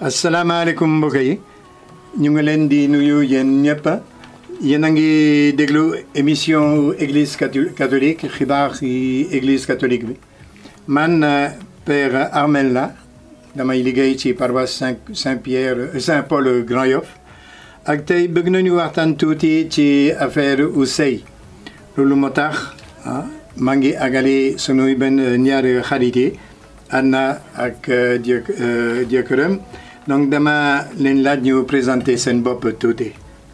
asalaamaaleykum mbokk yi ñu ngi leen di nuyu yéen ñëpp yéen a ngi déglu émission église catho- catholique xibaar yi église catholique bi man euh, père Armel la damay liggéey ci paroisse Saint Saint Pierre Saint Paul Grand Yoff ak tey bëgg nañu waxtaan tuuti ci affaire u sëy loolu moo tax ah maa ngi agale sunu benn ñaari xarit yi Anna ak euh, jëk euh, jëkkëram donc dama leen laaj ñu présenter seen bopp tuuti.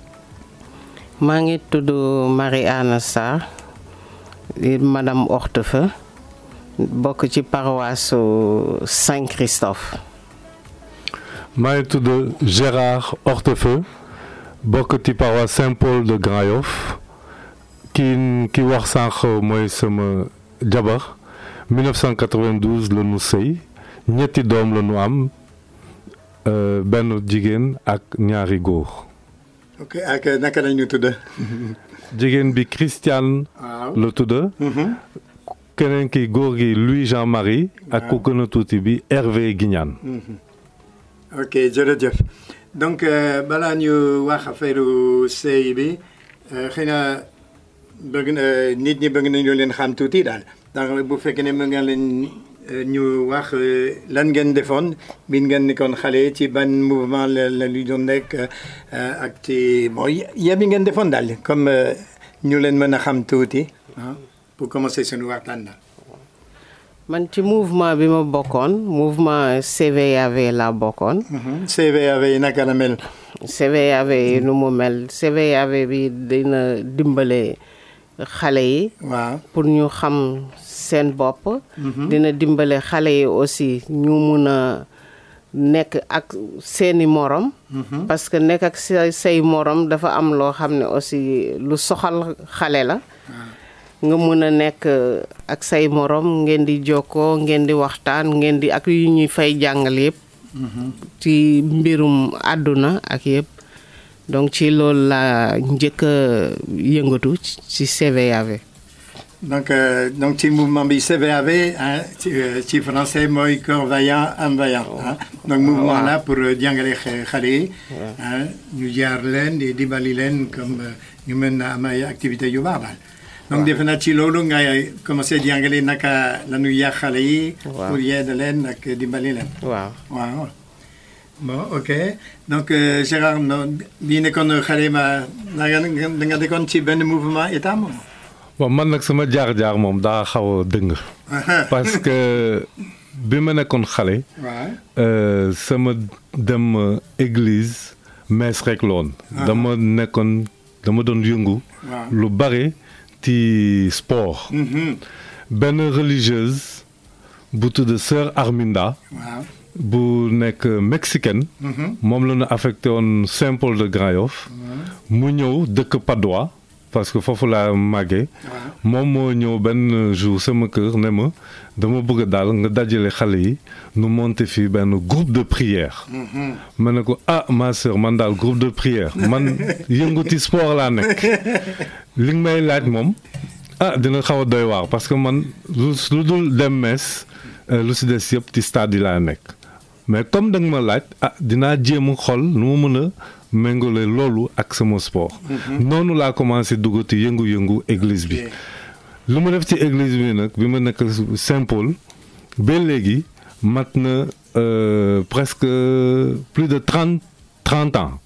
maa ngi tudd Marie Anna Sarr di madame Hortefeux bokk ci paroisse Saint Christophe maa ngi tudd Gérard Hortefeux bokk ci paroisse Saint-Paul de Grand Yoff ki ki wax sànq mooy sama jabar 1992 la ñu sëy ñetti doom la ñu am euh, benn jigéen ak ñaari góor ok ak naka la ñu tudd. jigéen bi Christiane waaw. la tudd Mhm. keneen ki góor gi Louis Jean Marie ak ku gën a tuuti bi Hervé Guignane ok jërëjëf donc euh, balaa ñu wax affaire sëy bi euh, xëy na bëgg na nit ñi bëgg nañu leen xam tuuti daal donc bu fekkee ne mën nga leen euh, ñu wax euh, lan ngeen defoon bi ngeen nekkoon xale ci ban mouvement la la lu doon nekk euh, ak ci bon yéen bi ngeen defoon daal comme euh, ñu leen mën a xam tuuti ah pour commencer suñu waxtaan daal. man ci mouvement bi ma bokkoon mouvement CVAV laa bokkoon Mhm. CVAV yi naka la mel. CVAV yi nu mu mel CVAV bi dina dimbale xale yi waaw. pour ñu xam seen bopp dina dimbale xale yi aussi ñu mun a nekk ak seeni morom parce que nekk ak say say morom dafa am loo xam ne aussi lu soxal xale la nga mun a nekk ak say morom ngeen di jokkoo ngeen di waxtaan ngeen di ak yu ñuy fay jàngal yëpp ci mbirum àdduna ak yëpp donc ci loolu la njëkk a yëngatu ci CVAV donc euh, donc ci mouvement bi CVAV hein, ci euh, ci français mooy corps vaillant âme vaillante hein. donc mouvement la pour euh, jàngale xe- xale yi hein, ñu jaar leen di dimbali leen comme euh, ñu mën a am ay activités yu baax daal donc defe naa ci loolu ngay commencé jàngale naka la ñuy yàq xale yi Waaw. pour yedd leen ak dimbali leen waaw waaw bon ok donc euh, Gérard no bii nekkoon xale ma da nga da nga dekkoon ci benn mouvement état moom bon man nag sama jaar-jaar moom daa xaw a dëng parce que bi ma nekkoon xale waaw euh, sama dem euh, église messe rek la woon dama nekkoon dama doon yëngu waaw lu bare ci sport Mhm. benn religieuse bu tudd sœur Arminda waaw bu nekk mexicaine Mhm. moom la ñu affecté woon Saint-Paul de Grand Yoff mu ñëw dëkk Padois parce que foofu laa màggee waaw moom moo ñëw benn jour sama kër ne ma dama bëgg daal nga dajale xale yi nu monter fii benn groupe de prière Mhm. ma ne ko ah ma sœur man daal groupe de prière man yënguti sport laa nekk li nga may laaj moom ah dina xaw a doy waar parce que man lu lu dul dem mees euh, lu si des yëpp ci stade yi laa nekk mais comme da nga ma laaj ah dinaa jéem a xool nu ma mën a méngale loolu ak sama sport noonu laa commencé dugg ci yëngu-yëngu église bi Ok. lu ma def ci église bi nag bi ma nekk Saint-Paul ba léegi mat na euh, presque plus de trente trente ans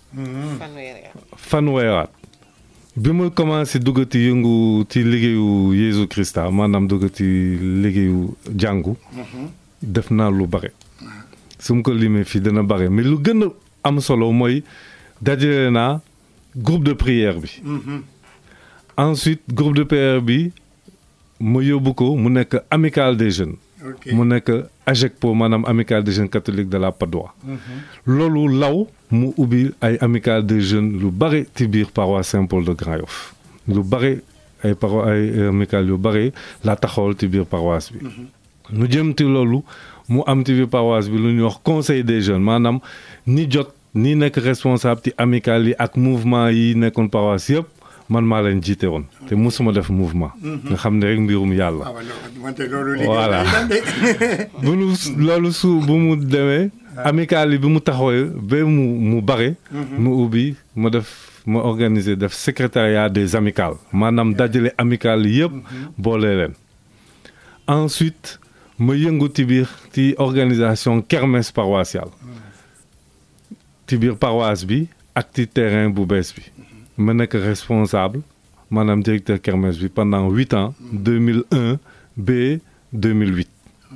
fanweeraat bi ma commencé duggati yëngu ci liggéeyu Yeesu Krista maanaam duggati liggéeyu jàngu def naa lu bare su ma ko limee fii dana bare mais lu gën a am solo mooy dajale naa groupe de prière bi Mhm. ensuite groupe de prière bi ma yóbbu ko mu nekk amicale des jeunes ok mu nekk AGECPO maanaam amicale des jeunes catholiques de la Padoie loolu law mu ubbi ay amicale des jeunes lu bare ci biir paroisse Saint-Paul de Grand Yoff lu bare ay paro ay amicale yu bare laa taxawal ci biir paroisse bi mu jëm ci loolu mu am ci biir paroisse bi lu ñuy wax conseil des jeunes maanaam ni jot ni nekk responsable ci amicale yi ak mouvement yi nekkoon paroisse yëpp man maa leen jiite woon te musuma def mouvement nga xam ne rek mbirum yàlla ah waaw loolu wante loolu liggéey Voilà. day dem de. bu nu loolu su bu mu demee amical yi bi mu taxawee ba mu mu bare mu ubbi ma def ma organiser def secrétariat des amicales maanaam dajale amical yëpp boole leen ensuite ma yëngu ci biir ci organisation kermesse paroissiale ci biir paroisse bi ak ci terrain bu bees bi ma nekk responsable maanaam directeur kermesse bi pendant huit ans 2001 ba 2008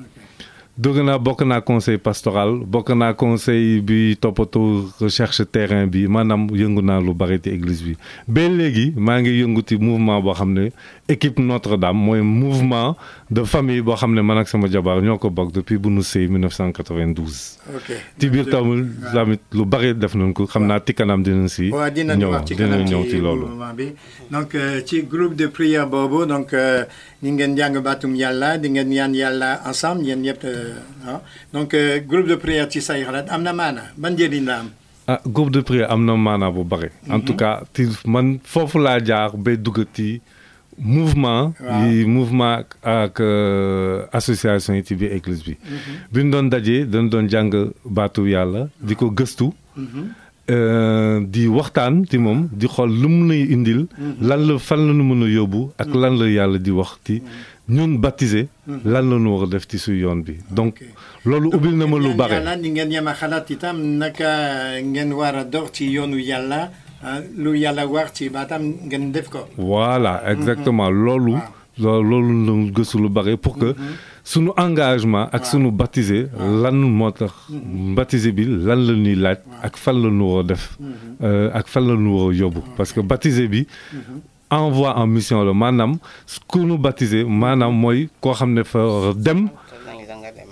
dugg naa bokk naa conseil pastoral bokk naa conseil bi toppatoo recherche terrain bi maanaam yëngu naa lu bari ci église bi ba léegi maa ngi yëngu ci mouvement boo xam ne équipe Notre-Dame mooy mouvement de famille boo xam ne man ak sama jabar ñoo ko bokk depuis bu nu sëy 1992. ok ci biir tamit tamit lu bari def nañ ko xam naa ci kanam dinañ si. waaw dinañ ñëw wax ci dinañ kanam ñëw ci loolu. mouvement bi donc euh, ci groupe de prière boobu donc euh, ni ngeen jàng baatum yàlla di ngeen ñaan yàlla ensemble yéen ñëpp euh, ah donc euh, groupe de prière ci say xalaat am na maana ban njëriñ la am. ah groupe de prière am na maanaa bu bari. en tout cas ci man foofu laa jaar ba dugg ci mouvement. Waaw. yi mouvement ak euh, association yi ci biir église bi. bi ñu doon dajee dañ doon jàng baatu yàlla di ko gëstu. euh, di waxtaan ci moom di xool lu mu nuy indil. lan la fan la nu mën a yóbbu. ak lan la yàlla di wax ci ñun baptisé. lan la ñu war a def ci su yoon bi donc Ok. loolu ubbil na ma lu ñaan bare. yàlla di ngeen yem a xalaat itam naka ngeen war a dox ci yoonu yàlla ah, lu yàlla wax ci baatam ngeen def ko. voilà exactement loolu loo- loolu la gëstu lu bare pour que sunu engagement ak sunu baptisé lan moo tax baptisé bi lan la ñuy laaj ak fan la ñu war a def euh, ak fan la ñu war a yóbbu parce que baptisé bi envoi en mission la maanaam ku nu baptisé maanaam mooy koo xam ne fa war a dem nañ la nga dem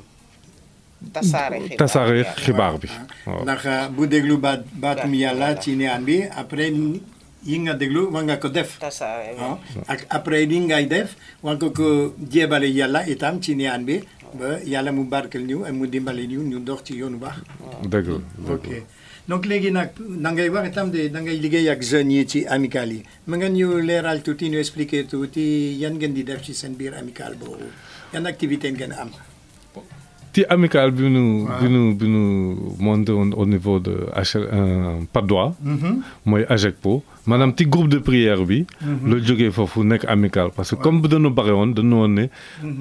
tasaare xibaar tasaare yàlla. xibaar bi waaw ndax bu déglu baat baatum yàlla ci niyaan bi après yi nga déglu war nga ko def. tasaare ah ak après li ngay def war nga ko jéebale yàlla itam ci niyaan bi ba yàlla mu barkel ñu ak mu dimbale ñu ñu dox ci yoonu baax. dëgg la dëgg ok donc léegi nag da ngay wax itam de da ngay liggéey ak jeunes yi ci amical yi ma nga ñu leeral tuuti ñu expliquer tuuti yan ngeen di def ci seen biir amical boobu yan activité ngeen am. ci amical bi nu bi nu bi nu monté woon au niveau de HL euh, Patte d'Oie mooy AGECPO maanaam ci groupe de prière bi la jógee foofu nekk amical parce que comme bu dañu bare woon dañu woon ne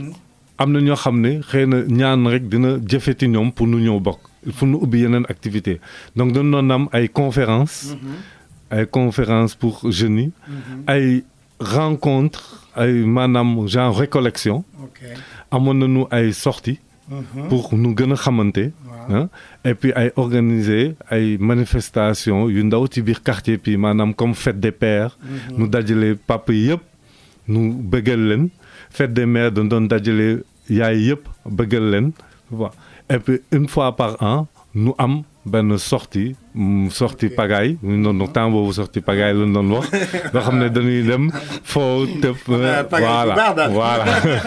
am na ñoo xam ne xëy na ñaan rek dina jëfe ci ñoom pour nu ñëw bokk il faut nu ubbi yeneen activité donc dañu doon am ay conférence ay conférence pour jeunes yi ay rencontre ay maanaam genre récollection ok amoon nañu ay sorties pour nu gën a xamante ah et puis ay organiser ay manifestation yu ndaw ci biir quartier bi maanaam comme fête des pères nu dajale papa yi yëpp nu bëggal leen fête des mères dañ doon dajale yaay yëpp bëggal leen waaw et puis une fois par an nu am benn sortie mm, sortie pagaille ñu doon temps boobu sortie pagaille lañ doon wax nga xam ne dañuy dem foo tëb Ah, pagaille bu voilà baax daal. voilà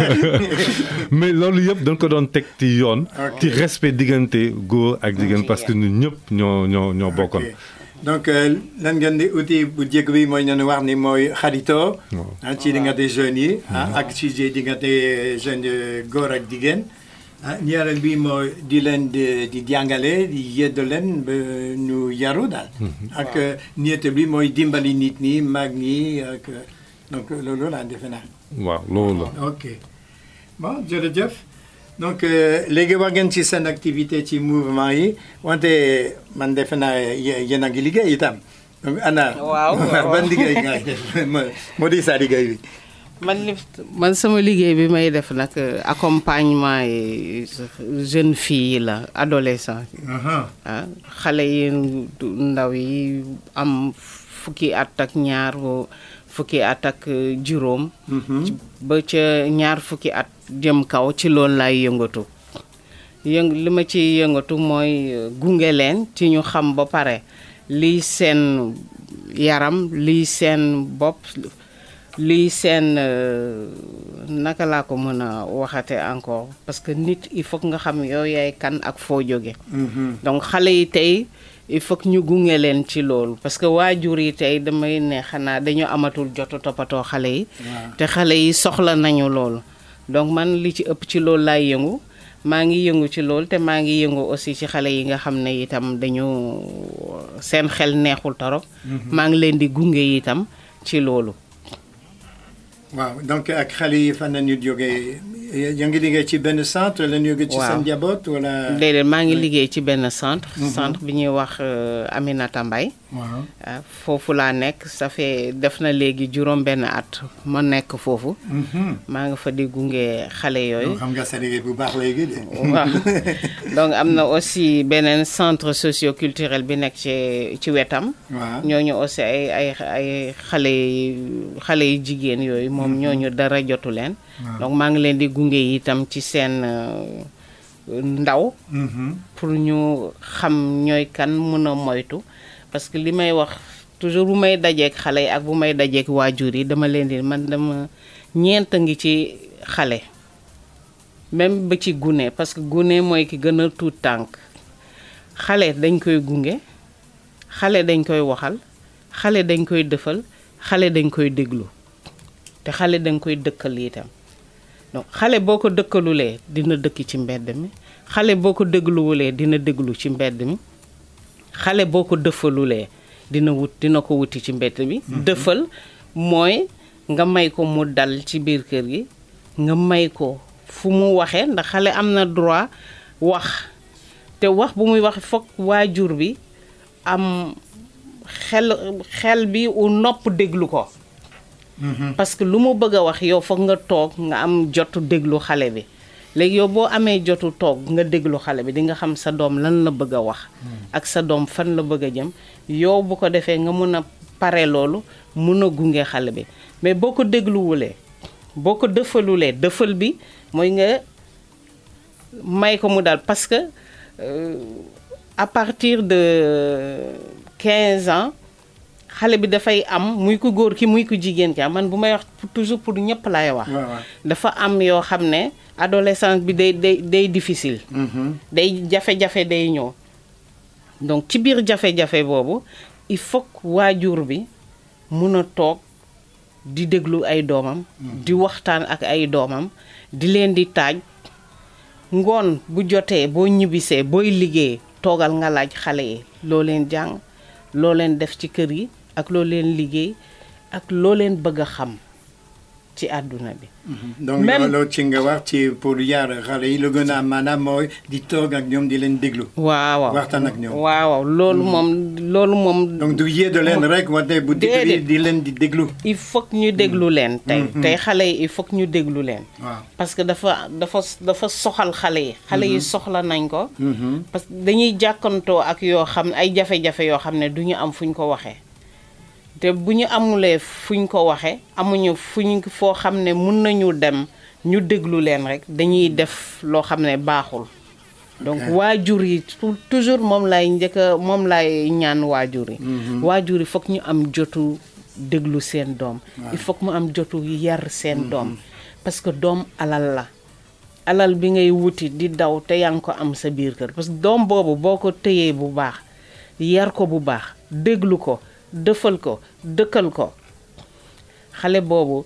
mais loolu yëpp dañ ko doon teg ci yoon ci respect diggante góor ak jigéen parce que ñun ñëpp ñoo ñoo ñoo bokkoon ok donc euh, lan ngeen di outil bu njëkk bi mooy ñu wax ni mooy xaritoo ah ci diggante jeunes yi ah ak ci diggante jeunes yi góor ak jigéen ah ñaareel bi mooy di leen di di jàngale di yedd leen ba ñu yaru daal ak ñetteel bi mooy dimbali nit ñi mag ñi ak donc loolu laa defe naa waaw loolu la ok bon jërëjëf donc euh, léegi wax ngeen ci seen activité ci mouvement yi wante man defe naa ye- yéen a ngi liggéey itam donc ana Waaw, waaw. ban liggéey ngay def moo moo di sa liggéey bi man li man sama liggéey bi may def nag euh, accompagnement yi jeune fille yi la adolescent Aha. ah xale yi du- ndaw yi am fukki at ak ñaar wo- fukki at ak euh, juróom ci- ba ca ñaar fukki at jëm kaw ci loolu laay yëngatu yëng li ma ci yëngatu mooy euh, gunge leen ci ñu xam ba pare lii seen yaram lii seen bopp lii seen euh, naka laa ko mën a waxate encore parce que nit il faut que nga xam yow yaay kan ak foo jóge donc xale yi tey il faut que ñu gunge leen ci loolu parce que waajur yi tey damay ne xanaa dañu amatul jotu toppatoo xale yi te xale yi soxla nañu loolu donc man li ci ëpp ci loolu laay yëngu maa ngi yëngu ci loolu te maa ngi yëngu aussi ci xale yi nga xam ne itam dañu seen xel neexul torop maa ngi leen di gunge itam ci loolu waaw donc ak xale yi fan la ñu jógee yaa ngi liggéey ci benn centre la ñu jógee ci Waaw. seen njaboot wala. déedéet maa ngi liggéey ci benn centre centre bi ñuy wax euh, Aminata Mbaye waaw. ah, foofu laa nekk ça fait def na léegi juróom benn at ma nekk foofu Mhm. maa nga fa di gunge xale yooyu donc xam nga sa liggéey bu baax léegi de. waaw donc am na aussi beneen centre socio-culturel bi nekk ci ci wetam waaw. ñooñu aussi ay ay ay xale yi xale yi jigéen yooyu moom ñooñu dara jotu leen waaw. donc maa ngi leen di gunge itam ci seen euh, ndaw Mhm. pour ñu xam ñooy kan mën a moytu parce que li may wax toujours bu may dajeek xale yi ak bu may dajeek waajur yi dama leen di man dama ñeent a ngi ci xale même ba ci gune parce que gune mooy ki gën a tuut tànk xale dañ koy gunge xale dañ koy waxal xale dañ koy dëfal xale dañ koy déglu te xale dañ koy dëkkal itam donc xale boo ko dëkkalulee dina dëkk ci mbedd mi xale boo ko dégluwulee dina déglu ci mbedd mi xale boo ko dëfalulee dina wut dina ko wuti ci mbedd mi dëfal mooy nga may ko mu dal ci biir kër gi nga may ko fu mu waxee ndax xale am na droit wax te wax bu muy wax foog waajur bi am xel xel bi u nopp déglu ko Mhm. parce que lu mu bëgg a wax yow foog nga toog nga am jotu déglu xale bi léegi yow boo amee jotu toog nga déglu xale bi di nga xam sa doom lan la bëgg a wax ak sa doom fan la bëgg a jëm yow bu ko defee nga mun a pare loolu mun a gunge xale bi mais boo ko dégluwulee boo ko dëfalulee dëfal bi mooy nga may ko mu dal parce que euh, à partir de 15 ans xale bi dafay am muy ku góor ki muy ku jigéen ki man bu may wax toujours pour ñëpp laay wax waaw waaw. dafa am yoo xam ne adolescence bi day day day difficile Mhm. day jafe-jafe day ñëw donc ci biir jafe-jafe boobu il faut que waajur bi mun a toog di déglu ay doomam di waxtaan ak ay doomam di leen di taaj ngoon bu jotee boo ñibbisee booy liggéey toogal nga laaj xale yi loo leen jàng loo leen def ci kër yi ak loo leen liggéey ak loo leen bëgg a xam ci àdduna bi donc Même- loolu ci nga wax ci pour yar xale yi lu gën a am maanaam mooy di toog ak ñoom di leen déglu. waaw waaw waxtaan ak ñoom. waaw waaw loolu moom loolu moom donc du yéede leen rek wante bu déglu Déedéet. di leen di déglu. il faut que ñu déglu leen tey tey xale yi il faut que ñu déglu leen waaw. parce que dafa dafa dafa soxal xale yi xale yi soxla nañ ko Mhm. parce que dañuy jàkkantoo ak yoo xam ne ay jafe-jafe yoo xam ne du ñu am fu ñu ko waxee te bu ñu amulee fu ñu ko waxee amuñu fu ñu foo xam ne mun nañu dem ñu déglu leen rek dañuy def loo xam ne baaxul donc Ok. waajur yi tou- toujours moom lay njëkk a moom lay ñaan waajur yi waajur yi foog ñu am jotu déglu seen doom il faut que mu am jotu yar seen doom parce que doom alal la alal bi ngay wuti di daw te yaa ngi ko am sa biir kër parce que doom boobu boo ko téyee bu baax yar ko bu baax déglu ko dëfal ko dëkkal ko xale boobu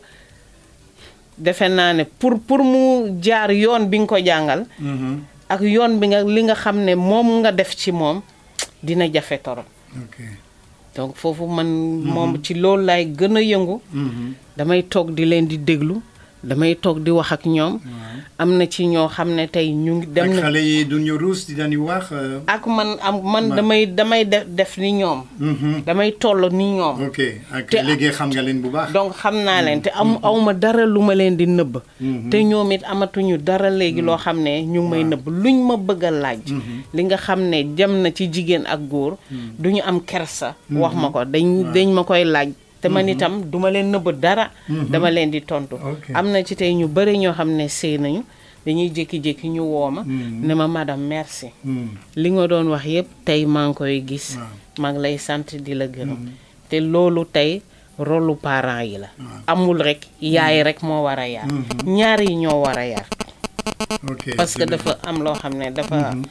defe naa ne pour pour mu jaar yoon bi nga ko jàngal Mhm. ak yoon bi nga li nga xam ne moom nga def ci moom dina jafe torop ok. donc foofu man moom ci loolu laay gën a yëngu Mhm. damay toog di leen di déglu damay toog di wax ak ñoom am na ci ñoo xam ne tey ñu ngi dem ak na xale yi du ñu ruus di dañuy wax. euh, ak man am man Ma- damay damay def def ni ñoom mhm. damay toll ni ñoom ok ak Te- léegi xam nga leen bu baax. donc xam naa leen te am awma dara lu ma leen di nëbb te ñoom it amatuñu dara léegi loo xam ne ñu ngi may nëbb luñ ma bëgg a laaj li nga xam ne jëm na ci jigéen ak góor du ñu am kersa wax ma ko dañ dañ ma koy laaj te man itam duma leen nëbb dara dama leen di tontu Ok. am na ci tey ñu bëri ñoo xam ne sëy nañu dañuy jékki-jékki ñu woo ma ne ma madame merci Mhm. li nga doon wax yépp tey maa ngi koy gis Waaw. maa ngi lay sant di la gërëm te loolu tey rôlu parents yi la amul rek yaay rek moo war a yar ñaar yi ñoo war a yar ok parce que c'est bien. dafa am loo xam ne dafa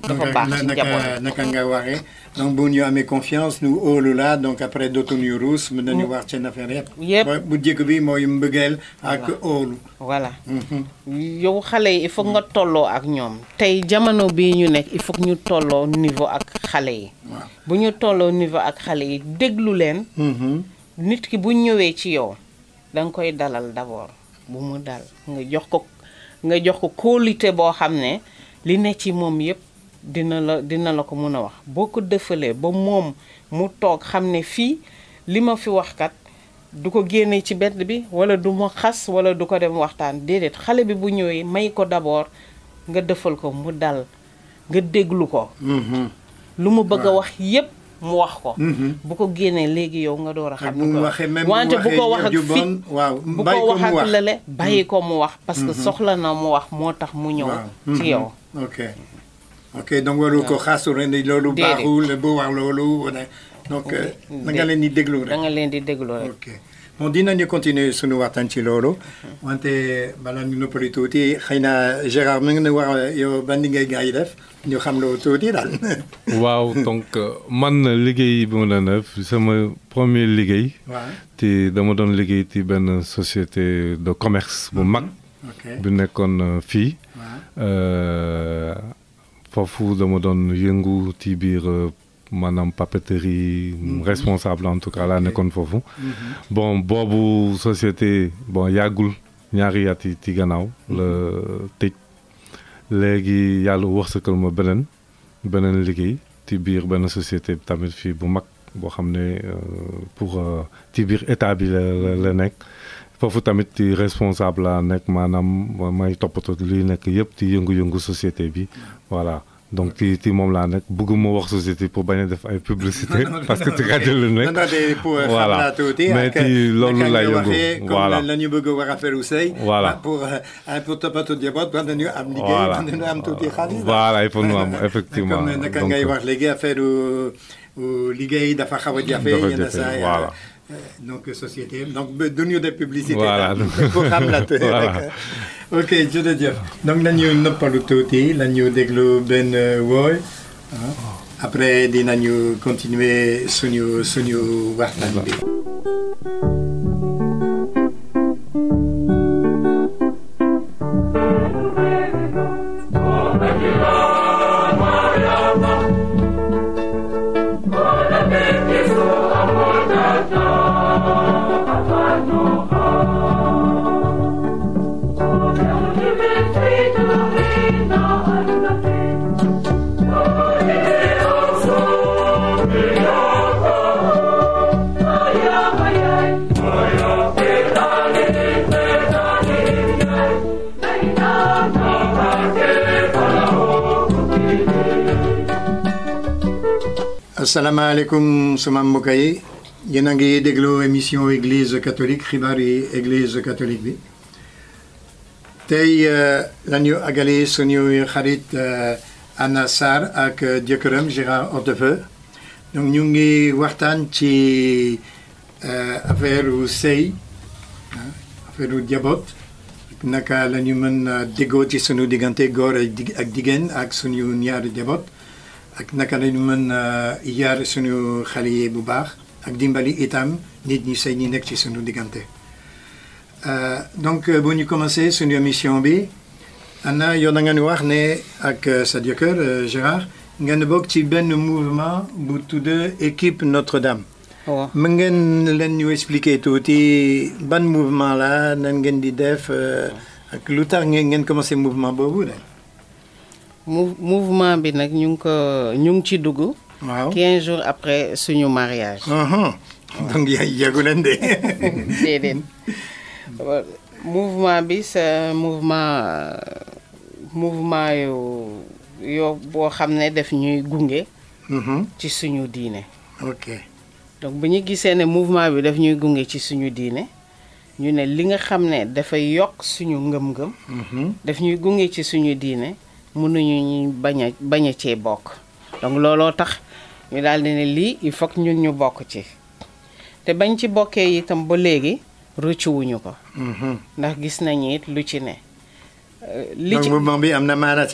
dafa baax ci naka njaboot naka nga waxee donc bu ñu amee confiance nu óolu la donc après dootuñu ruus mën nañu wax seen affaire yëpp. Yëpp. Ba- bu njëkk bi mooy mbëggeel ak óolu. voilà Mhm. yow xale yi il faut nga tolloo ak ñoom tey jamono bii ñu nekk il faut que ñu tolloo niveau ak xale yi waaw. bu ñu tolloo niveau ak xale yi déglu leen Mhm. nit ki bu ñëwee ci yow da nga koy dalal d'abord bu mu dal nga jox ko nga jox ko kóolite boo xam ne li ne ci moom yépp dina la dina la ko mën a wax boo ko dëfalee ba moom mu toog xam ne fii li ma fi wax kat du ko génne ci bedd bi wala du ma xas wala du ko dem waxtaan déedéet xale bi bu ñëwee may ko d'abord nga dëfal ko mu dal nga déglu ko Mhm. lu mu bëgg a wax yépp mu wax ko Mhm. bu ko génnee léegi yow nga door a ak xam bu ni mu ko waxee même bu wante bu waxee ko wax ak ju fit bon waaw bu bàyyi ko ko wax mu ak wax. lële bàyyi ko mu wax parce que soxla na mu wax moo tax mu ñëw waaw. ci Mhm. yow ok ok donc waru ko xaasu ren di loolu Déedéet. baaxul bu wax loolu wala donc euh, da nga leen di déglu da rek. nga leen di déglu rek ok bon dinañu continuer sunu waxtaan ci loolu wante balaa ñu noppali tuuti xëy na Gérard mi ngi nu wax yow ban liggéey gaa yi def ñu xam loo tuuti daal. waaw donc euh, man liggéey bi ma doon def sama premier liggéey waaw te dama doon liggéey ci benn société de commerce bu mag ok bu nekkoon euh, fii waaw Euh, foofu dama doon yëngu ci biir euh, maanaam papeterie responsable en tout cas laa nekkoon foofu bon boobu société bon yàggul ñaari at yi ci gannaaw la tëj léegi yàlla wërsëgal ma beneen beneen liggéey ci biir benn société tamit fii bu mag boo xam ne euh, pour euh, ci biir état bi la la la nekk foofu tamit ci responsable la nekk maanaam may toppatoo li nekk yëpp ci yëngu-yëngu société bi voilà donc ci ci moom laa nekk bëgguma wax société pour bañ a def ay publicité parce que ci rajo la nekk non de pour xam Voilà. laa tuuti Mais ak ci loolu naka laa nga yëngu. waxee comme Voilà. la ñu bëgg a wax affaire u sëy Voilà. pour euh, pour toppatoo njaboot war nañu am liggéey voilà war nañu am tuuti xaalis voilà il faut nu am effectivement comme naka Donc, ngay wax léegi affaire u u liggéey dafa xaw a jafe Dafa yenn jafe, saa yi, voilà. euh, donc société donc ba du ñu def publicité Voilà. daal, pour xam la tuuti Voilà. rek. ok jërëjëf donc nañu noppalu tuuti nañu déglu benn wooy ah. après dinañu continuer suñu suñu waxtaan bi asalaamaaleykum suma mbokk yi yéen a ngi déglu émission église catholique xibaar yi église catholique bi tey euh, la ñu àggali suñu xarit euh, Anna Sarr ak euh, jëkkëram Gérard Hortefeux donc ñu ngi waxtaan ci euh, affaire u sëy ah, affaire u jaboot naka la ñu mën a déggoo ci suñu diggante góor ak dig- ak jigéen ak suñu ñaari jaboot ak naka la ñu mën a yar suñu xale yi bu baax ak dimbali itam nit ñi sëy ñi nekk ci suñu diggante Euh, donc euh, bu ñu commencé suñu émission bi Anna yow da nga ñu wax ne ak euh, sa jëkkër euh, Gérard ngeen bokk ci benn mouvement bu tudd équipe Notre-Dame waaw mën ngeen leen ñu expliquer tuuti ban mouvement la nan ngeen di def euh, ak lu tax ngeen ngeen commencé mouvement boobu de Mou- mouvement bi nag ñu ngi ko ñu ngi ci dugg waaw 15 jours après suñu mariage Uhum. donc ya yàggu leen de déedéet Euh, mouvement bi c'est un mouvement euh, mouvement yu yoo boo xam ne def ñuy gunge Mhm. ci suñu diine ok donc bu ñu gisee ne mouvement bi daf ñuy gunge ci suñu diine ñu ne li nga xam ne dafay yokk suñu ngëm-ngëm Mhm. daf ñuy gunge ci suñu diine mënuñu ñu bañ a bañ a cee bokk donc looloo tax ñu daal di ne lii il faut que ñun ñu bokk ci te bañ ci bokkee itam ba léegi rëccuwuñu ko Mhm. ndax gis nañu it lu ci ne Euh, li donc ci mouvement bi am na maana ci yéen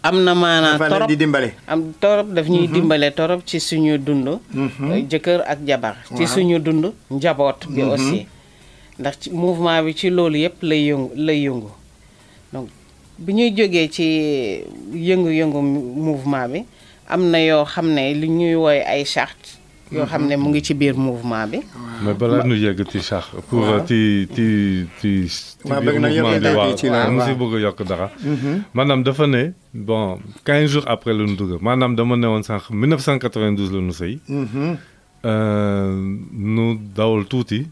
am na maanaa dafa leen torop di dimbale. am torop daf ñuy dimbale torop ci suñu dund jëkkër ak jabar ci suñu dund njaboot bi aussi ndax ci mouvement bi ci loolu yëpp lay yëngu lay yëngu donc bi ñuy jógee ci yëngu-yëngu mouvement bi am na yoo xam ne li ñuy wooye ay charte yoo xam ne mu ngi ci biir mouvement bi mais balaa ñu yegg ci sax pour ci ci ci ci Waaw, biir bëgg na mouvement yokk bi dara waaw ci la- mu si waaw. bëgg a yokk dara maanaam dafa ne bon 15 jours après la ñu dugg maanaam dama ne woon sànq 1992 la ñu sëy nu dawal tuuti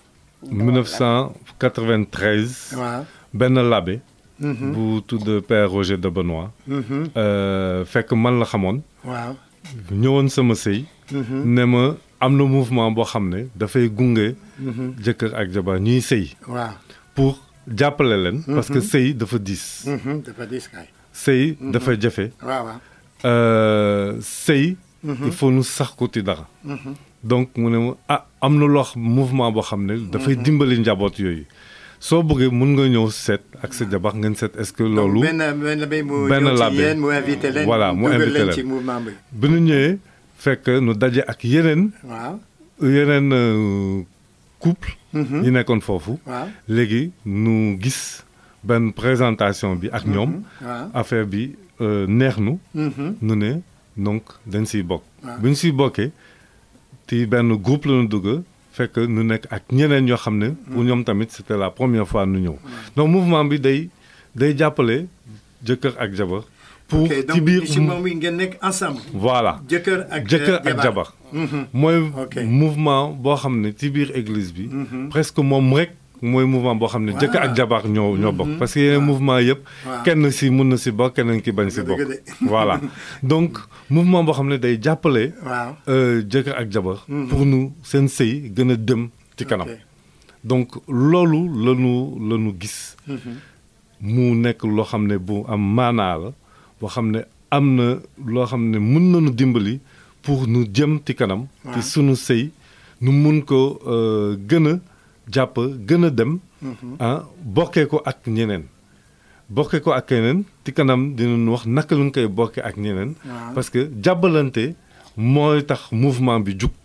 1993 waaw. benn labbe bu tudd Père Roger de Benoît euh, fekk man la xamoon waaw. ñëwoon sama sëy ne ma am na mouvement boo xam ne dafay gunge jëkkër ak jabar ñuy sëy waaw. pour jàppale leen parce que sëy dafa diis Mhm, dafa diis kay. sëy dafa jafe waaw waaw. euh, sëy il faut nu sax ko ci dara donc mu ne ma ah am na loo xam mouvement boo xam ne dafay dimbali njaboot yooyu soo bëggee mun nga ñëw seet ak sa jabar ngeen seet est-ce que loolu benn benn bay mu benn ñëw ci labbe. yéen mu invité leen. Voilà, mu dugal invité leen leen. ci mouvement bi. bi nu ñëwee fekk nu daje ak yeneen waaw. yeneen euh, couple yi nekkoon foofu waaw. léegi nu gis benn présentation bi ak ñoom waaw. affaire bi euh, neex nu Mhm. nu ne donc dañ siy bokk waaw. bu ñu siy bokkee ti benn groupe la ñu dugg fekk nu nekk ak ñeneen yoo xam ne pour ñoom tamit c'était la première fois nu ñëw donc mouvement bi day day jàppale jëkkër ak jabar pour ok ci donc biir ci moom yi ngeen nekk ensemble. voilà jëkkër ak jëkkër ak jabar mooy Ok. mouvement boo xam ne ci biir église bi presque moom rek mooy mouvement boo xam ne jëkkër ak jabar ñoo ñoo bokk parce que yeneen mouvement yëpp Waaw. kenn si mun na si bokk keneen ki bañ si Dëgg bokk de. voilà donc mouvement boo xam ne day jàppale waaw. euh, jëkkër ak jabar pour nu seen sëy gën a dem ci kanam Ok. donc loolu lanu lanu gis mu nekk loo xam ne bu am maanaa la boo xam ne am na loo xam ne mun nañu dimbali pour nu jëm ci kanam ci sunu sëy nu mun ko euh, gën a jàpp gën a dem ah bokkee ko ak ñeneen bokkee ko ak keneen ci kanam dinañu wax naka lu ñu koy bokkee ak ñeneen Waaw. parce que jàbbalante mooy tax mouvement bi jug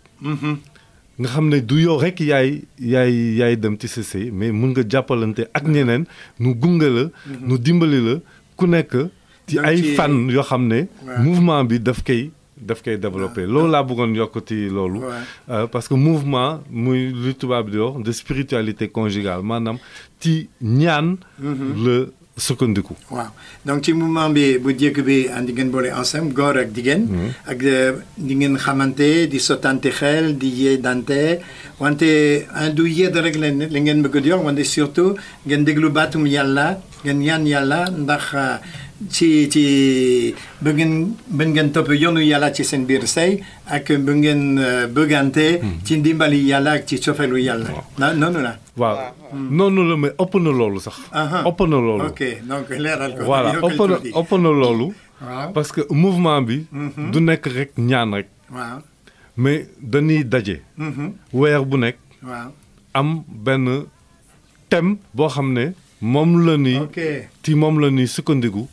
nga xam ne du yow rek yaay yaay yaay dem ci sa sëy mais mun nga jàppalante ak ñeneen nu gunge la nu dimbali la ku nekk ci Donc ay ci- fan yoo xam ne Ouais. mouvement bi daf koy daf koy développé loolu laa bëggoon yokk ci loolu Ouais. Euh, parce que mouvement muy lu tubaab di wax de spiritualité conjugale maanaam ci ñaan la sukkandiku waaw donc ci mouvement bi bu njëkk bi andi ngeen boole ensemble góor ak jigéen. ak euh, di ngeen xamante di sottante xel di yeedante wante ah, du yedd rek la la ngeen bëgg di wax wante surtout ngeen déglu baatum yàlla ngeen ñaan yàlla ndax ah, ci ci ba ngeen ba ngeen topp yoonu yàlla ci seen biir sëy ak ba ngeen euh, bëggante. ci ndimbali yàlla ak ci cofeelu yàlla. na noonu la. waaw noonu la mais ëpp na loolu sax Aha. ëpp na loolu ok donc leeral ko. voilà yokkal ëpp na tuuti. ëpp na loolu waaw parce que mouvement bi du nekk rek ñaan rek waaw. mais dañuy daje Mhm. weer bu nekk waaw. am benn thème boo xam ne moom la ni ok ci moom la ni sukkandiku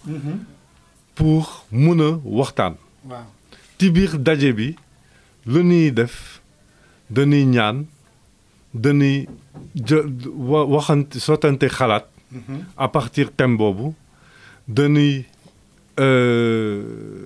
pour mun a waxtaan waaw. ci biir daje bi lu ñuy def dañuy ñaan dañuy jë wa waxante sottante xalaat à partir thème boobu dañuy euh,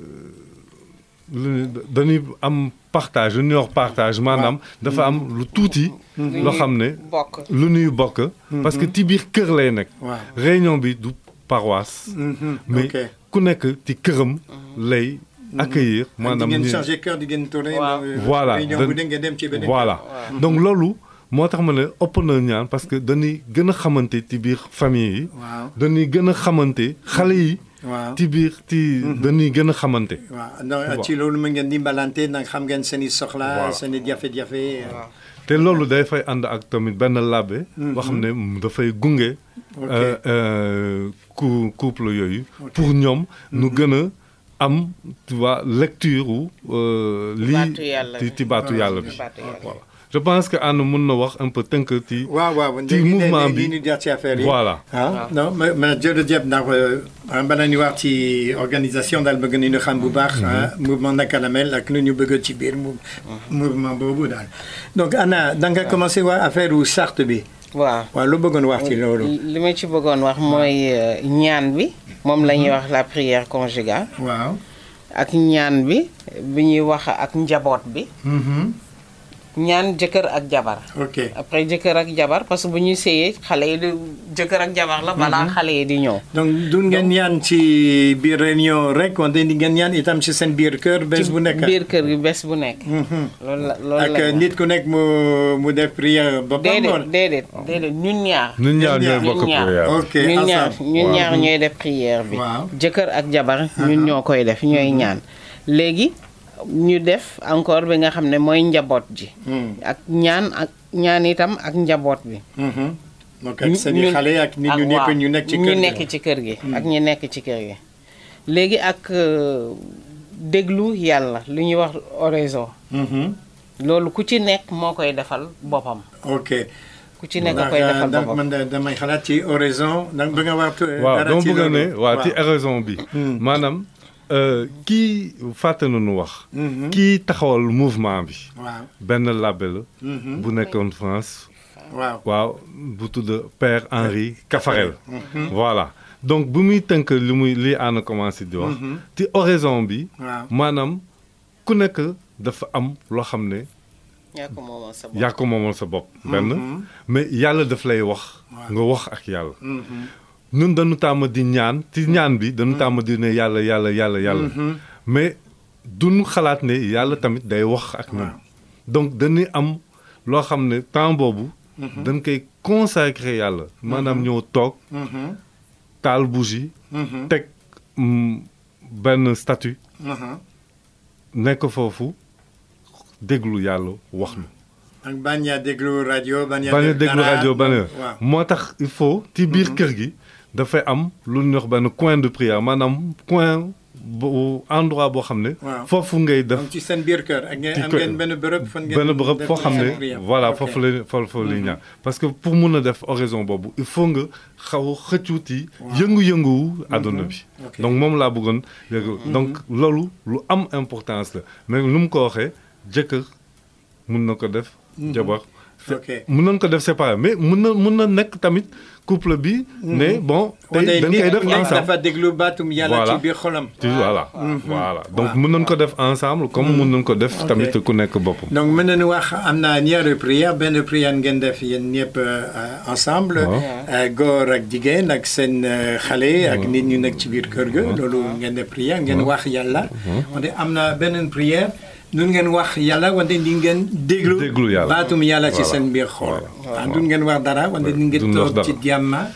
lu ñuy- dañuy am partage lu ñuy wax partage maanaam dafa am lu tuuti loo xam ne bokk lu ñuy bokk parce que ci biir kër lay nekk waaw. réunion bi du paroisse Mhm. mais ok ku nekk ci këram lay accueillir maanaam maanaam di ngeen ñi- changé cœur di ngeen tourné. Waaw. euh, Voilà. réunion Dan- bu dee ngeen dem ci beneen. voilà donc loolu moo tax ma ne ëpp na ñaan parce que dañuy gën a xamante ci biir famille yi waaw dañuy gën a xamante xale yi waaw. ci biir ci dañuy gën a xamante waaw non ci loolu mu ngeen dimbalante nag xam ngeen seen i soxla Voilà. seen i jafe-jafe. te loolu day fay ànd ak tamit benn labbe boo xam ne dafay gunge Ok. euh, euh, cou- couple yooyu pour ñoom nu gën a am tu vois lecture wu euh, Baatu lii yàlla ci bi. ci baatu yàlla bi Baatu yàlla. voilà je pense que Anne mun na wax un peu tënk ci waaw waaw ci mouvement bi ñu jaar ci affaire yi voilà ah non ma ma jërëjëf ndax bala ñu wax ci organisation daal bëgg nañu xam bu baax mouvement naka la mel ak lu ñu bëgg ci biir mouvement boobu daal donc Anna da nga commencé waa affaire u charte bi waaw waaw lu bëggoon wax ci loolu li ma ci bëggoon wax mooy ñaan bi moom la ñuy wax la prière conjugale waaw ak ñaan bi bi ñuy wax ak njaboot bi ñaan jëkkër ak jabar ok après jëkkër ak jabar parce que bu ñuy séyee xale yi di jëkkër ak jabar la balaa xale yi di ñëw donc du ngeen ñaan ci biir réunion rek wante di ngeen ñaan itam ci seen biir kër bés bu nekk biir kër gi bés bu nekk loolu la loolu ak la nit ku nekk mu mu def prière boppam déedéet wala déedéet déedéet ñun ñaar ñun ñaar ñooy ñaar, bokk ñun ñaar. prière ok ñun ñaar ensemble. ñun Waaw. ñaar ñooy def prière bi Waaw. jëkkër ak jabar ñun ñoo koy def ñooy ñaan léegi ñu def encore bi nga xam ne mooy njaboot ji Hmm. ak ñaan ak ñaan itam ak njaboot bi Mhm. donc ak seen i xale ak nit ñu ak nekk waaw, ñu nekk ci ñu kër gi. nekk ci kër gi ak ñi nekk ci kër gi léegi ak euh, déglu yàlla lu ñuy wax oraison Mhm. loolu ku ci nekk moo koy defal boppam ok ku ci nekk a koy defal donc boppam man da- damay xalaat ci oraison donc bëgg nga wax waaw dara dama ci bëgg a ne loolu. waaw ci raison bi maanaam euh, kii fàtte nañu wax Mhm. kii taxawal mouvement bi waaw benn labbe la Mhm. bu nekkoon France waaw waaw bu tudd Père Henri Caffarel voilà donc bu muy tënk li muy li ànd commencé di wax ci oraison bi waaw maanaam ku nekk dafa am loo xam ne yaa ko moomal sa bopp yaa ko moomal sa bopp benn mais yàlla daf lay wax nga wax ak yàlla ñun dañu tàmm di ñaan ci ñaan bi dañu tàmm di ne yàlla yàlla yàlla yàlla mais duñu xalaat ne yàlla tamit day wax ak ñun donc dañuy am loo xam ne temps boobu dañ koy consacré yàlla maanaam ñëw toog taal bougie teg mm, benn statut nekk foofu déglu yàlla wax ñu ak bañ a déglu rajo bañ a bañ a def déglu dara. rajo bañ a waaw moo tax il faut ci biir kër gi dafay am lu ñuy wax benn coin de prière maanaam coin bu endroit boo xam ne Waaw. foofu ngay def donc ci seen biir kër ak ngeen ci am kër- ngeen benn bërëb fan ngeen benn bërëb def foo xam seen ne prière. voilà Ok. foofu la foofu la ñaan parce que pour mun a def oraison boobu il faut nga xaw a xëccuuti yëngu-yëngu àdduna bi Ok. donc moom laa bëggoon yëgu donc loolu lu am importance la mais lu mu ko waxee jëkkër mun na ko def jabar ok mun nañ ko def séparé mais mun na mun na nekk tamit couple bi ne bon tey wante dañ nit koy def ku nekk ensemble dafa déglu baatum yàlla Voilà. ci biir xolam ci voilà voilà donc mun nañ ko def ensemble comme mun nañ ko def Ok. tamit ku nekk boppam donc mën nañu wax am na ñaari prière benn prière ngeen def yéen ñëpp euh, ensemble Waaw. euh, góor ak jigéen ak seen euh, xale ak nit ñu nekk ci biir kër ga loolu ngeen def prière ngeen wax yàlla wante am na beneen prière nun ngeen wax yàlla wante di ngeen déglu Déglu yàlla. baatum yàlla ci Voilà. seen biir xol ah du ngeen wax dara wante di ngeen duñ wax toog ci dara. jàmma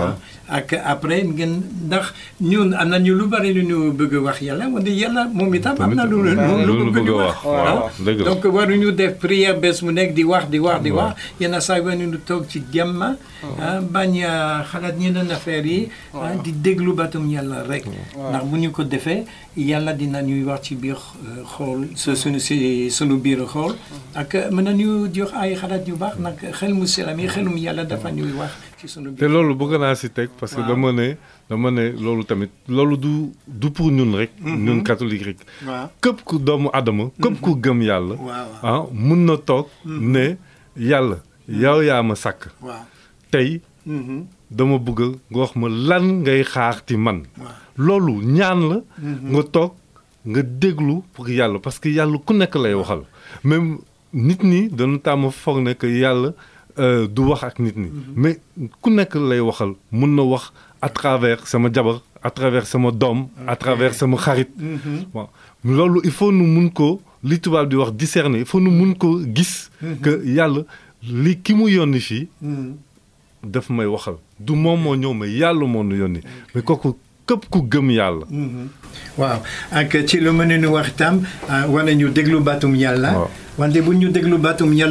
ak après ngeen ndax ñun am na ñu lu bari lu ñu bëgg wax yàlla wante yàlla moom itam am na lu lu lu lu ñu bëgg bëgg a ñu wax wax waaw dëgg la donc waruñu def prière bés mu nekk di wax di wax di wax yenn saa yi waruñu toog ci jàmm ah bañ a xalaat ñeneen affaire yi ah di déglu batum yàlla rek ndax bu ñu ko defee yàlla dina ñuy wax ci biir euh, xool su suñu si suñu biir xool ak mën nañu jox ay xalaat yu baax nag xel mu selam yi xelum yàlla dafa ñuy wax ci suñu te biir loolu bëgg naa si teg parce que Waaw. dama ne dama ne loolu tamit loolu du du pour ñun rek ñun catholique rek waaw képp ku doomu adama képp ku gëm yàlla waaw ah mun na toog ne yàlla yow yaa ma sàkk waaw tey Mhm. dama bëgg nga wax ma lan ngay xaar ci man waaw loolu ñaan la nga toog nga déglu pour yàlla parce que yàlla ku nekk lay waxal même nit ñi dañu tàmm foog ne que yàlla euh, du wax ak nit ñi mais ku nekk lay waxal mun na wax à travers sama jabar à travers sama doom à travers sama xarit waaw loolu il faut nu mun ko li tubaab di wax discerner il faut nu mun ko gis que yàlla li ki mu yónni fii Mhm. daf may waxal du moom moo ñëw mais yàlla moo nu yónni mais kooku képp ku gëm yàlla waaw ak ci lu mën nu wax itam ah, war nañu déglu baatum yàlla Waaw. wante bu ñu déglu baatum yàlla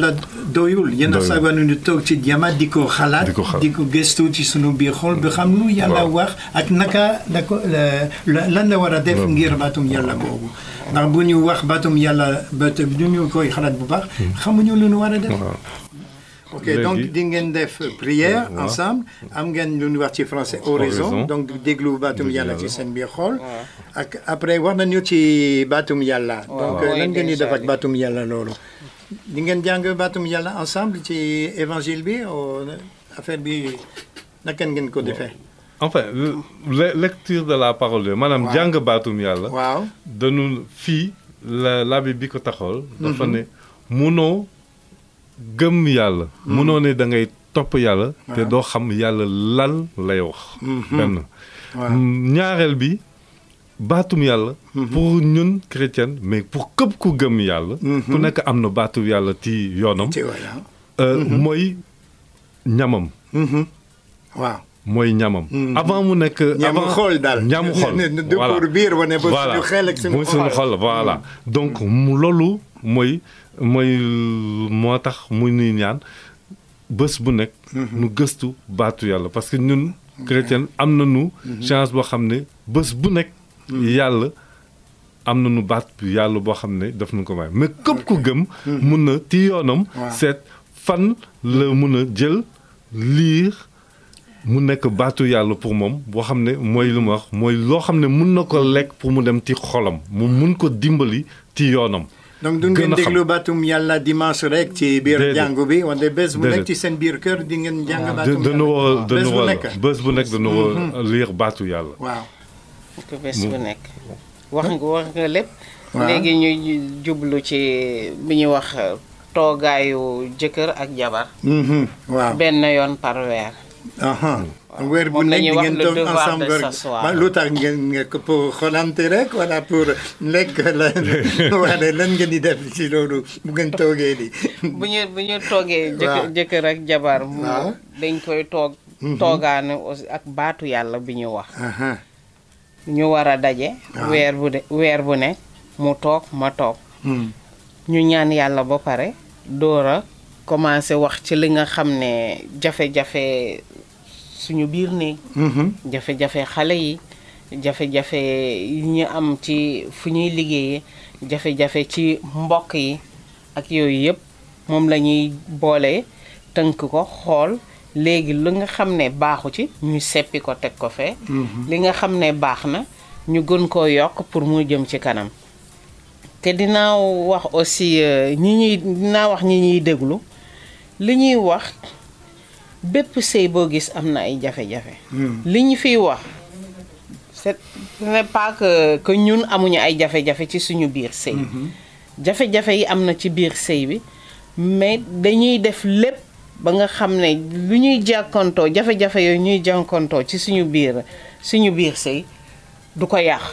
doyul yenn Doyul. saa yi ñu toog ci jama di ko xalaat Di ko xalaat. di ko gëstu ci sunu biir xol bi xam lu yàlla Waaw. wax ak naka la ko la- la- lan la war a def ngir baatum yàlla boobu ndax bu ñu wax baatum yàlla ba te du ñu koy xalaat bu baax xamuñu lu ñu war a def waaw. ok Léegi- donc di ngeen def prière Waaw. ensemble am ngeen lu ñu wax ci français oraison Oraison. donc déglu baatum Déglu yàlla ci yàlla. seen biir xol ak après wax nañu ci baatum yàlla donc Waaw. lan ngeen di def ak Déjà. baatum yàlla loolu di ngeen jàng baatum yàlla ensemble ci évangile bi o affaire bi naka ngeen ko defee enfin le- lecture de la parole de maanaam Waaw. jàng baatum yàlla waaw dañu fii la labi bi ko taxawal dafa ne munoo gëm yàlla munoo ne da ngay topp yàlla te Waaw. doo xam yàlla lan lay wax benn waaw ñaareel bi baatum yàlla pour ñun chrétien mais pour këpp ku gëm yàlla ku nekk am na baatum yàlla ci yoonam ci voilà euh, mooy ñamam waaw mooy ñamam avant mu nekk ñamu avant xol daal ñamu xol du voilà. pour biir wane ba voilà suñu xel ak suñu mooy suñu xol xol voilà donc mu loolu mooy mooy moo tax mu ñuy ñaan bés bu nekk nu gëstu baatu yàlla parce que ñun chrétien am nañu chance boo xam ne bés bu nekk yàlla am nañu baat bu yàlla boo xam ne daf nu ko may mais képp ku gëm mun na ci yoonam Waaw. seet fan la mun a jël liir mu nekk baatu yàlla pour moom boo xam ne mooy lu ma wax mooy loo xam ne mun na ko lekk pour mu dem ci xolam mu mun ko dimbali ci yoonam. donc du ngeen gën a xam. déglu baatum yàlla dimanche rek ci biir Déedéet. jàngu bi wante bés bu nekk Déedéet. ci seen biir kër di ngeen jàng da baatum dana war a bés dana bu war nekk a bés bu nekk dana war a liir baatu yàlla. waaw ko bés bu nekk wax nga wax nga lépp Waaw. léegi ñu jublu ci bi ñuy wax toogaayu jëkkër ak jabar Mhm, waaw benn yoon par weer aha weer bu Moom la nekk ñuy di wax ngeen le toog devoir ensemble de rek s'asseoir. Ma- lu tax ngeen ngeen ko pour xolante rek wala pour lekk la wala lan ngeen di def ci loolu bu ngeen toogee di bu ñu bu ñu toogee jëkkër Waaw. jëkkër ak jabar mu Waaw. dañ koy toog toogaane aussi ak baatu yàlla bi ñu wax aha ñu war a daje Waaw. weer bu de weer bu nekk mu toog ma toog Hmm. ñu ñaan yàlla ba pare door a commencé wax ci li nga xam ne jafe-jafe suñu biir néeg Mhm. jafe-jafe xale yi jafe-jafe yi ñu am ci fu ñuy liggéeyee jafe-jafe ci mbokk yi ak yooyu yëpp moom la ñuy boole tënk ko xool léegi li nga xam ne baaxu ci ñu seppi ko teg ko fee li nga xam ne baax na ñu gën koo yokk pour mu jëm ci kanam te dinaa wax aussi euh, ñi ñuy dinaa wax ñi ñuy déglu li ñuy wax bépp sëy boo gis am na ay jafe-jafe li ñu fiy wax c'est ce n'est pas que que ñun amuñu ay jafe-jafe ci suñu biir sëy jafe-jafe yi am na ci biir sëy bi mais dañuy def lépp ba nga xam ne lu ñuy jàkkantoo jafe-jafe yooyu ñuy jànkantoo ci suñu biir suñu biir sëy du ko yàq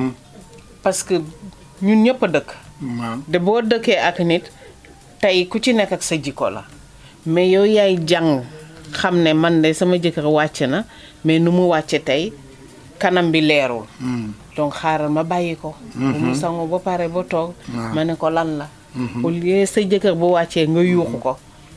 parce que ñun ñëpp a dëkk waaw de boo dëkkee ak nit tey ku ci nekk ak sa jikko la mais yow yaay jàng xam ne man de sama jëkkër wàcc na mais nu mu wàcce tey kanam bi leerul donc xaaral ma bàyyi ko bu mu sangu ba pare ba toog ma ne ko lan la au lieu sa jëkkër bu wàccee nga yuuxu ko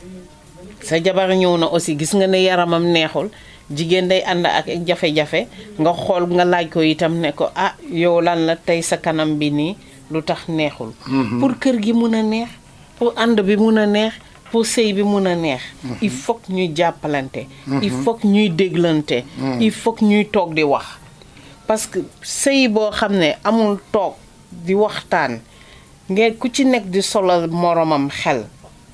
sa jabar ñëw na aussi gis nga ne yaramam neexul jigéen day ànd ak jafe-jafe nga xool nga laaj ko itam ne ko ah yow lan la tey sa kanam bi nii lu tax neexul pour kër gi mun a neex pour ànd bi mun a neex pour sëy bi mun a neex il faut que ñuy jàppalante il faut que ñuy déglante il faut que ñuy toog di wax parce que sëy boo xam ne amul toog di waxtaan ngeen ku ci nekk di solal moromam xel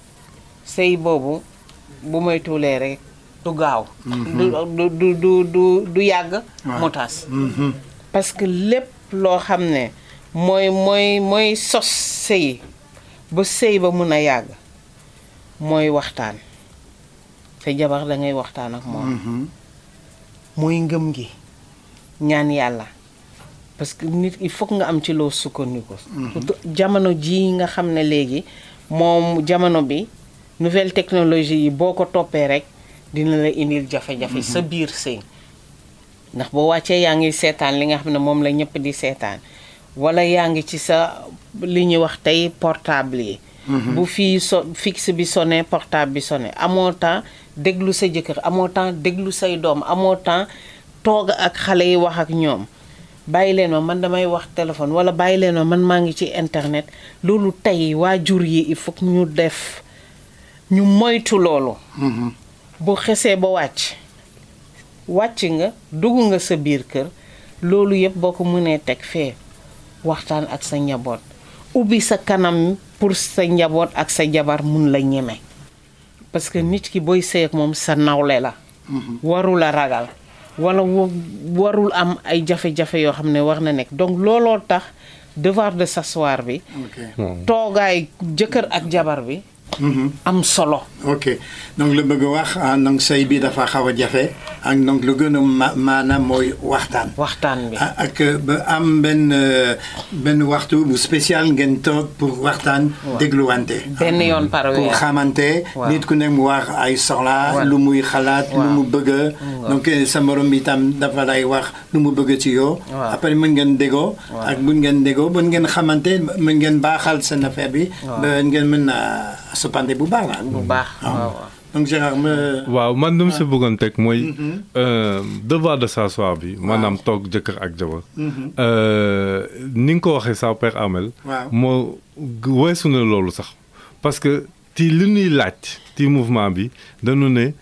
sëy boobu bu may tuulee rek du gaaw du du du du du du yàgg mu tas parce que lépp loo xam ne mooy mooy mooy sos sëy ba sëy ba mun a yàgg mooy waxtaan sa jabar da ngay waxtaan ak moom mooy ngëm gi ñaan yàlla parce que nit il faut que nga am ci loo sukkandiku surtout jamono ji nga xam ne léegi moom jamono bi nouvelle technologie yi boo ko toppee rek dina la indil jafe-jafe sa biir sëy ndax boo wàccee yaa ngi seetaan li nga xam ne moom la ñëpp di seetaan wala yaa ngi ci sa li ñuy wax tey portable yi bu fii so fixe bi sonné portable bi sonné amoo temps déglu sa jëkkër amoo temps déglu say doom amoo temps toog ak xale yi wax ak ñoom bàyyi leen ma man damay wax téléphone wala bàyyi leen ma man maa ngi ci internet loolu tey waajur yi il faut que ñu def ñu moytu loolu bu xesee ba wàcc wàcc nga dugg nga sa biir kër loolu yëpp boo ko mënee teg fee waxtaan ak sa njaboot ubbi sa kanam pour sa njaboot ak sa jabar mun la ñeme parce que nit ki booy sëy ak moom sa nawle la warul a ragal wala wa- warul am ay jafe-jafe yoo xam ne war na nekk donc looloo tax devoir de s'asseoir bi ok toogaay jëkkër ak jabar bi am solo ok donc lu bëgg a wax ah donc sëy bi dafa xaw a jafe ak donc lu gën a ma maanaam mooy waxtaan. waxtaan bi ah, ak ba am benn euh, benn waxtu bu spécial ngeen toog pour waxtaan dégluwante. benn yoon par pour weer xamante Waaw. nit ku nekk mu wax ay soxla Waaw. lu muy xalaat lu Waaw. mu bëgg donc eh, sa morom itam dafa lay wax lu mu bëgg ci yow Waaw. après mën ngeen déggoo ak buñ ngeen déggoo buñ ngeen xamante mën ngeen baaxal seen affaire bi ba ngeen mën a soppante bu baax la bu baax waaw waaw. donc Gérard ma waaw man lu mu si bëggoon teg mooy euh, devoir de s'asseoir bi maanaam toog jëkkër ak jabar Euh, ni nga ko waxee sa père Amel Waaw. moo g- weesu na loolu sax parce que ti li ñuy laaj ti mouvement bi dañu ne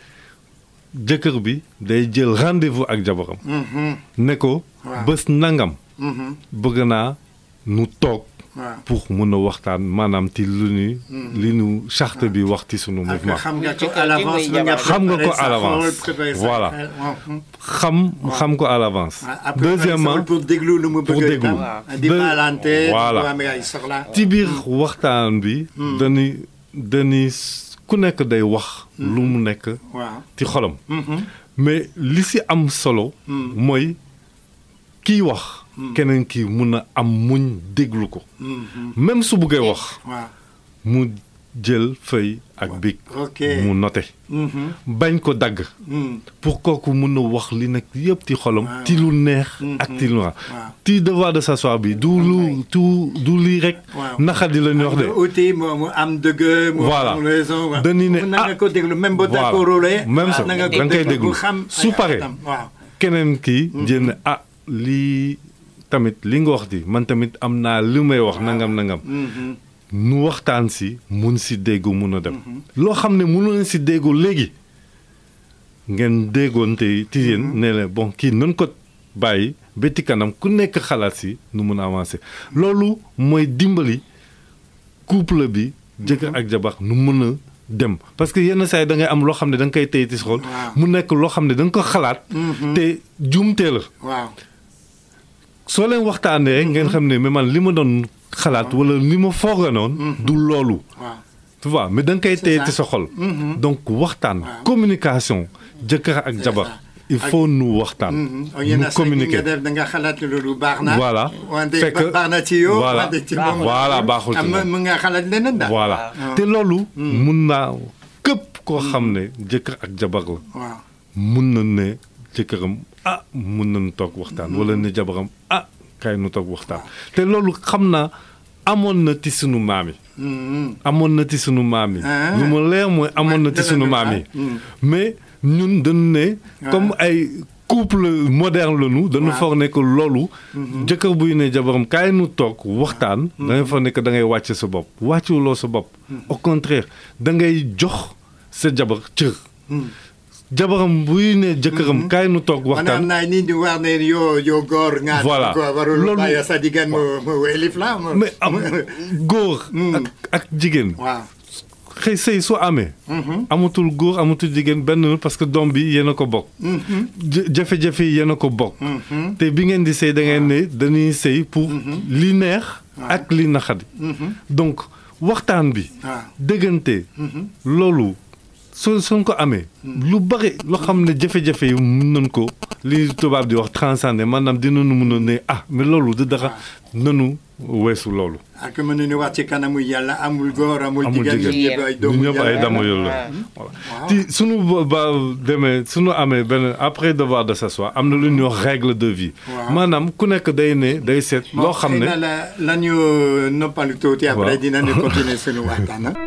jëkkër bi day jël rendez-vous ak jabaram ne ko Waaw. bés nangam bëgg naa nu toog waaw pour mun a waxtaan maanaam ti lu ñuy li nu charte bi wax ci sunu ak mouvement xam nga ko Jëkkër à ji l'avance muy mën nga jabar. Xam nga ko préparer à sa l'avance. xol, préparer sa Voilà. xel, waaw. xam xam ko à l'avance Après, deuxièmement préparer sa xol pour déglu lu mu pour bëgg déglu. itam Waaw. di Deux- baalante Voilà. bu amee ay soxla ci biir waxtaan bi dañuy dañuy ku nekk day wax lu mu nekk waaw ci xolam mais li si am solo mooy kiy wax keneen kii mun a am muñ déglu ko même su buggee wax waaw mu jël feuille ak bic ok mu noté bañ ko dagg pour kooku mun a wax li nekk yëpp ci xolam Waaw. ci lu neex ak ci lu Waaw. ci devoir de s'asseoir bi du lu tu du lii rek Waaw. naxadi la ñu wax de uti mu mu am dëgg mu Voilà. am raison waaw. Dañuy ne, na nga ah, ko déglu même boo voilà. d'accordul Même ça, na nga ko da nga koy déglu déglu. bu xam Su ay paree. atam. waaw keneen kii jénn ah lii tamit li nga wax di man tamit am naa li may wax nangam nangam nu waxtaan si mun si déggu mun a dem loo xam ne mënoon si déggu léegi ngeen déggoon te ci yéen ne la bon kii nan ko bàyyi ba ci kanam ku nekk xalaat si nu mun a avancer loolu mooy dimbali couple bi jëkkër ak jabar nu mun a dem parce que yenn saa yi da ngay am loo xam ne da nga koy téye ci sa xol Waaw. mu nekk loo xam ne da nga ko xalaat te jumtee la waaw soo leen waxtaanee ngeen xam ne mais man li ma doon xalaat wala li ma fooga noonu du loolu waaw tu vois mais da nga koy téye ça. ci sa xol donc waxtaan communication jëkkër ak jabar ça. il faut nu waxtaan o yenn nu saa yi nga communiquer def da nga xalaat loolu baax na Voilà. wante Fekk- baax na ci yow voilà. wante ci moom Voilà, baaxul ci am moom. mën nga xalaat leneen daal voilà waaw. te loolu mun naa képp koo xam ne jëkkër ak jabar la waaw mun na ne jëkkëram ah mun nañu toog waxtaan wala ne jabaram ah kay nu toog waxtaan te loolu xam naa amoon na ci sunu maam yi amoon na ci sunu maam yi Ah. lu ma leer mooy amoon na ci sunu maam yi mais ñun dañu ne comme ay couple moderne la ñu dañu foog ne que loolu jëkkër buy ne jabaram kaay nu toog waxtaan da ngay foog ne que da ngay wàcc sa bopp wàcculoo sa bopp au contraire da ngay jox sa jabar cër jabaram buy ne jëkkëram kaay nu toog maanaam waxtaan naa nit ñi war ne yoo yoo góor nga Voilà. góor warul Loolu- bàyyi sa jigéen mu mu elif la mu- mais am góor ak ak jigéen waaw xëy sëy soo amee amatul góor amatul jigéen benn la parce que doom bi yéen a ko bokk jë- jafe-jafe yi yéen a ko bokk te bi ngeen di sëy da ngeen ne dañuy sëy pour li neex ak li naxadi donc waxtaan bi waaw dëggante loolu soo suñ ko amee lu bari loo xam ne jafe-jafe yi mun nañ ko li tubaab di wax transcender maanaam dinañu mun a ne ah mais loolu du dara nanu weesu loolu ak mën nañu wax ci kanamu yàlla amul góor amul Amul jigéen jigéen. ñëpp ay ñu doomu ñëpp ay yàlla. dama yooyu la voilà ti suñu ba- ba demee suñu amee benn après devoir de s'asseoir am na lu ñuy wax règle de vie Waaw. maanaam ku nekk day ne day seet loo xam xëy ne na la la ñu noppalu tuuti après Waaw. dinañu continuer suñu waxtaan ah.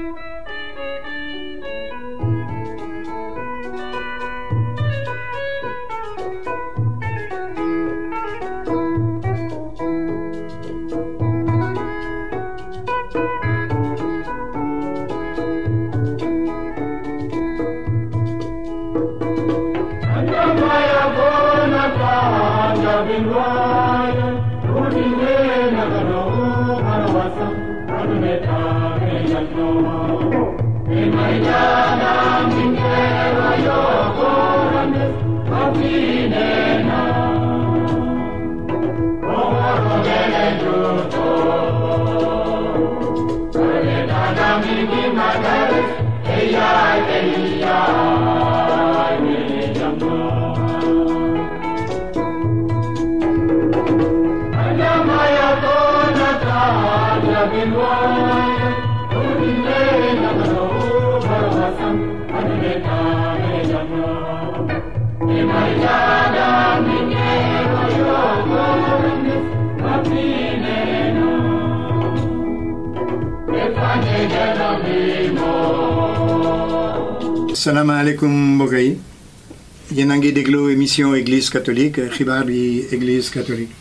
salaamaaleykum mbokk yi yéen a ngi déglu émission église catholique xibaar yi église catholique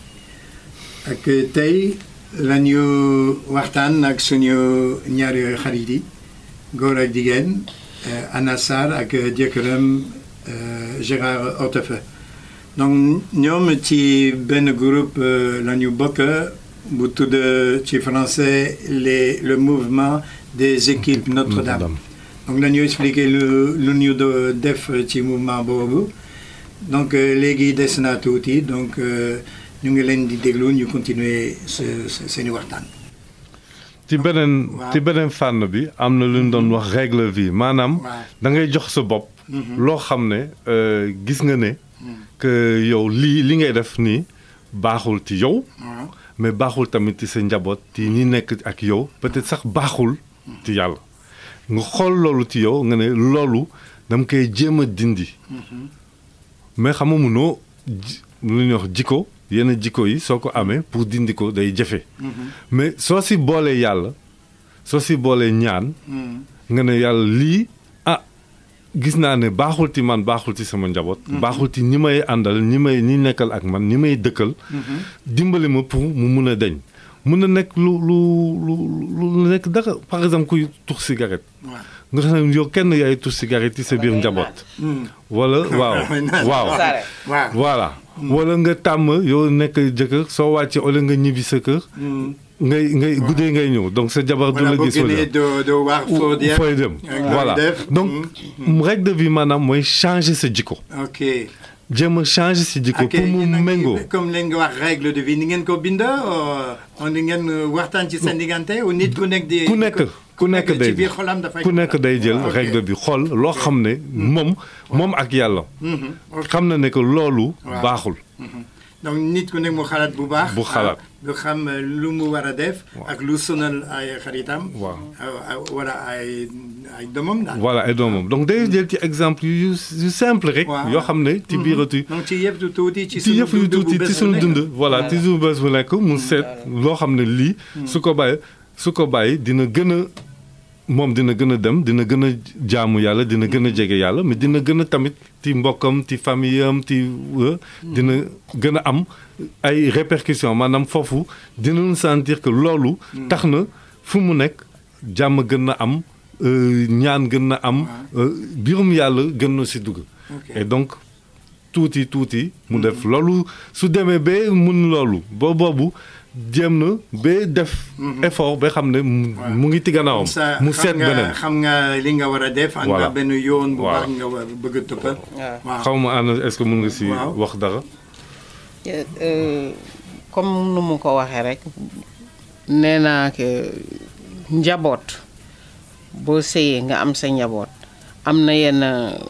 ak tey la ñu waxtaan ak suñu ñaari xarit yi góor ak jigéen eh, Anna Sarr ak jëkkëram eh, Gérard Hortefeux donc ñoom ci benn groupe eh, la ñu bokk bu tudd ci français les le mouvement des équipes Notre-Dame. Notre-Dame. donc dañu expliquer lu lu ñu do def ci mouvement boobu donc euh, léegi des na tuuti donc euh, ñu ngi leen di déglu ñu continuer se- se- seeni waxtaan. ci beneen waaw. ci beneen fànn bi am na lu ñu doon wax règle vie maanaam waaw. da ngay jox sa bopp loo xam ne euh, gis nga ne que yow lii li ngay def nii baaxul ci yow waaw mais baaxul tamit ci sa njaboot ci ñi nekk ak yow peut-être sax baaxul ci yàlla nga xool loolu ci yow nga ne loolu dama koy jéem a dindi mais xam nga munoo ji- lu ñuy wax jikko yenn jikko yi soo ko amee pour dindi ko day jafe mais soo si boolee yàlla soo si boolee ñaan nga ne yàlla lii ah gis naa ne baaxul ci man baaxul ci sama njaboot. baaxul ci ñi may àndal ñi may ñi nekkal ak man ñi may dëkkal. dimbali ma pour mu mun a deñ mun na nekk lu lu lu lu nekk dara par exemple kuy tux cigarette. waaw. nga xam ne yow kenn yaay tux cigarette ci sa biir njaboot. wala waaw waaw. Sare. waaw. voilà wala nga tàmm yow nekk jëkkër soo wàccee wala nga ñibbi sa kër. ngay ngay guddee ngay ñëw donc sa jabar du wala la boo gis wala génnee doo doo wax foo dem. fooy dem Ak voilà looy def. donc règle de vie maanaam mooy changer sa jikko ok. jéem a changer sa jikko ok pour mu yéen a ngi- méngoo comme leen nga wax règle de vie ni ngeen ko bind on ni ngeen waxtaan ci seen diggante ou nit ku nekk di. ku nekk ku nekk day ci biir xolam dafay. ku nekk day jël Ok. règle bi xool loo xam ne moom moom ak yàlla Mhm, ok. xam na ne que loolu Waaw. baaxul donc nit ku nekk mu xalaat bu baax. Bu xalaat. du xam euh, lu mu war a def. ak lu sonal ay xaritam. Waaw. ah, ah, wala ay ay doomam daal. voilà ay doomam donc day jël ci exemple yu yu simple rek Waaw. yoo xam ne ci biiratu donc ci yëpp du tuuti ci ci sunu yëf yu dund bu tuuti bés ci bu suñu nekk. dund voilà ci suñu bés bu nekk mu seet loo xam ne lii su ko bàyyi su ko bàyyi dina gën a moom dina gën a dem dina gën a jaamu yàlla dina gën a jege yàlla mais dina gën a tamit ci mbokkam ci famille am ci euh, dina gën a am ay répercussions maanaam foofu dinañu sentir que loolu tax na fu mu nekk jàmm gën na am euh, ñaan gën na am euh, biirum yàlla gën na si dugg Ok. et donc tuuti tuuti mu def loolu su demee ba mun loolu ba boobu jéem na ba def effort ba xam ne mu mu ngi ci gannaawam sa mu xam seet nga beneen xam nga li nga war a def. am nga Voilà. benn yoon bu Voilà. baax nga war a bëgg a tëppal. waaw xaw ma ànd est-ce que mun nga si Waaw. wax dara Euh, comme nu mu ko waxee rek nee naa que njaboot boo sëyee nga am sa njaboot am na yenn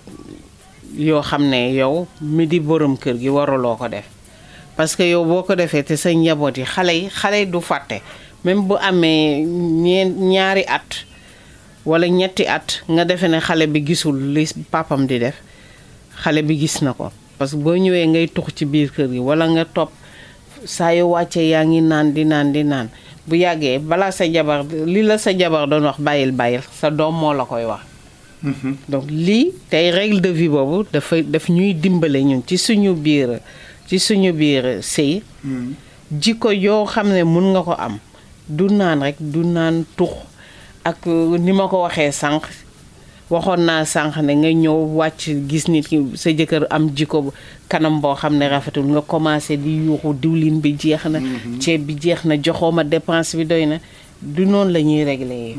yoo xam ne yow mi di borom kër gi waruloo ko def parce que yow boo ko defee te sa njaboot yi xale yi xale yi du fàtte même bu amee ñeen ñaari at wala ñetti at nga defe ne xale bi gisul li papam di def xale bi gis na ko parce que boo ñëwee ngay tux ci biir kër gi wala nga topp saa yu wàccee yaa ngi naan di naan di naan bu yàggee balaa sa jabar li la sa jabar doon wax bàyyil bàyyil sa doom moo la koy wax donc lii tey règle de vie boobu dafay daf ñuy dimbale ñun ci suñu biir ci suñu biir sëy jikko yoo xam ne mun nga ko am du naan rek du naan tux ak ni ma ko waxee sànq waxoon naa sànq ne nga ñëw wàcc gis nit ki sa jëkkër am jikko kanam boo xam ne rafetul nga commencé di yuuxu diwlin bi jeex na ceeb bi jeex na joxoo ma dépense bi doy na du noonu la ñuy réglé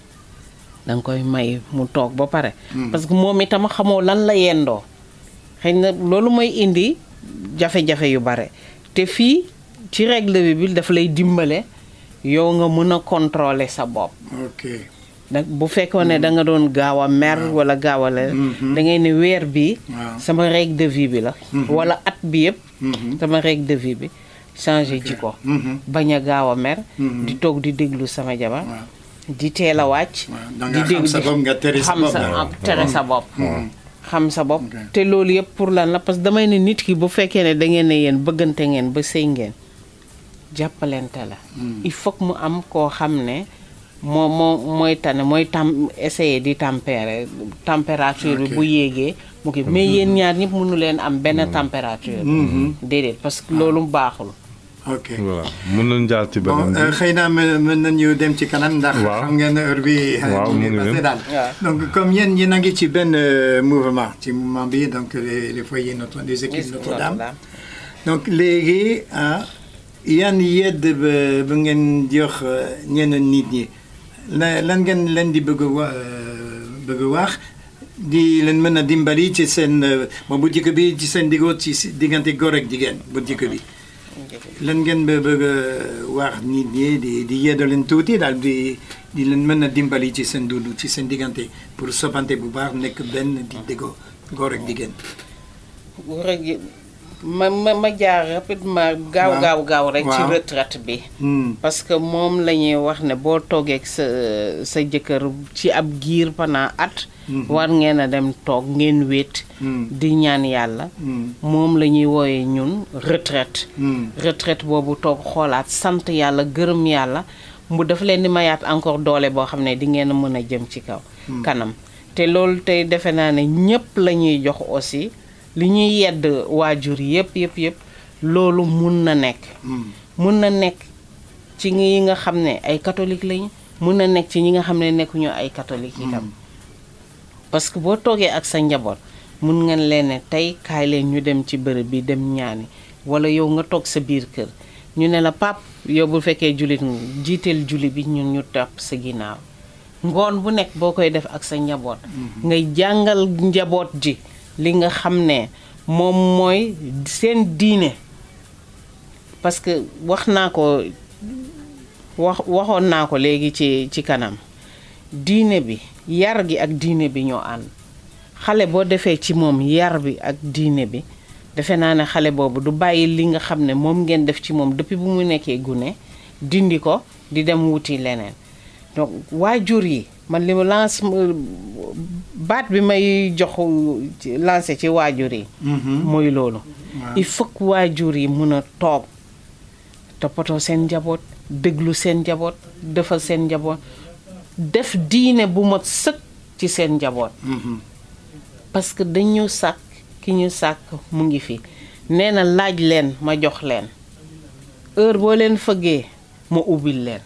da nga koy may mu toog ba pare parce que moom itam xamoo lan la yendoo xëy na loolu mooy indi jafe-jafe yu bare te fii ci règle bi bi dafa lay dimbale yow nga mën a contrôler sa bopp ok nag bu fekkoon ne da nga doon gaaw a mer wala gaaw a la da ngay ne weer bi Waaw. sama règle de vie bi la wala at bi yëpp sama règle de vie bi changé jikko bañ a gaaw a mer di toog di déglu sama jabar Waaw. di teel a wàcc Waaw, da nga xam sa bopp nga tere sa xam bopp. sa am tere sa bopp xam sa bopp Ok. te loolu yëpp pour lan la parce que damay ne nit ki bu fekkee ne da ngeen ne yéen bëggante ngeen ba sëy ngeen jàppalante la il faut que mu am koo xam ne moo moo mooy tane mooy tam essayer di tempérer température bi Ok. bu yéegee mu kii mais yéen ñaar ñëpp mënu leen am benn température déedéet parce que loolu baaxul ok voilà mun nañ jaar ci bon beneen euh, bi xëy na mën mën nañu dem ci kanam ndax Waaw. xam ngeen ne heure bi Waaw, ñu mu ngi ngi passé dem. daal Waaw. donc comme yéen yéen a ngi ci benn euh, mouvement ci mouvement bi donc les, les foyers Notre des équipes Notre-Dame Notre-Dame. donc léegi ah yan yedd ba ba ngeen jox euh, ñeneen nit ñi la lan ngeen leen di bëgg a wa euh, bëgg a wax di leen mën a dimbali ci seen euh, bon bu jëkk bi ci seen diggo ci si- diggante góor ak jigéen bu jëkk bi lan ngeen ba bëgg a wax nit ñi di di yedda leen tuuti daal di di leen mën a dimbali ci seen dund ci seen diggante pour soppante bu baax nekk benn di déggoo góor ak jigéen. rek ma ma ma jaar rapidement gaaw Waaw. gaaw gaaw rek ci Waaw. retraite bi Hmm. parce que moom la ñuy wax ne boo toogee ak sa sa jëkkër ci ab giir pendant at war ngeen a dem toog ngeen wéet Hmm. di ñaan yàlla Hmm. moom la ñuy wooyee ñun retraite Hmm. retraite boobu toog xoolaat sant yàlla gërëm yàlla mu dafa leen di mayaat encore doole boo xam ne di ngeen a mën a jëm ci kaw kanam te loolu tey defe naa ne ñëpp la ñuy jox aussi li ñuy yedd waajur yëpp yëpp yëpp loolu mun na nekk Hmm. mun na nekk ci ñi nga xam ne ay catholique lañu mun na nekk ci ñi nga xam ne nekkuñu ay catholique itam parce que boo toogee ak sa njaboot mun ngeen leen ne tey kaay leen ñu dem ci bërëb bi dem ñaani wala yow nga toog sa biir kër ñu ne la pap yow bu fekkee jullit nga jiiteel julli bi ñun ñu topp sa ginnaaw ngoon bu nekk boo koy def ak sa njaboot ngay jàngal njaboot ji li nga xam ne moom mooy seen diine parce que wax naa ko wax waxoon naa ko léegi ci ci kanam diine bi yar gi ak diine bi ñoo ànd xale boo defee ci moom yar bi ak diine bi defe naa ne xale boobu du bàyyi li nga xam ne moom ngeen def ci moom depuis bu mu nekkee gune dindi ko di dem wuti leneen donc waajur yi man li ma lance baat bi may jox ci- lancé ci waajur yi mooy loolu il faut que waajur yi mun a toog toppatoo seen njaboot déglu seen njaboot defal seen njaboot def diine bu mat sëkk ci seen njaboot parce que dañu sàkk ki ñu sàkk mu ngi fi nee na laaj leen ma jox leen heure boo leen fëggee ma ubbil leen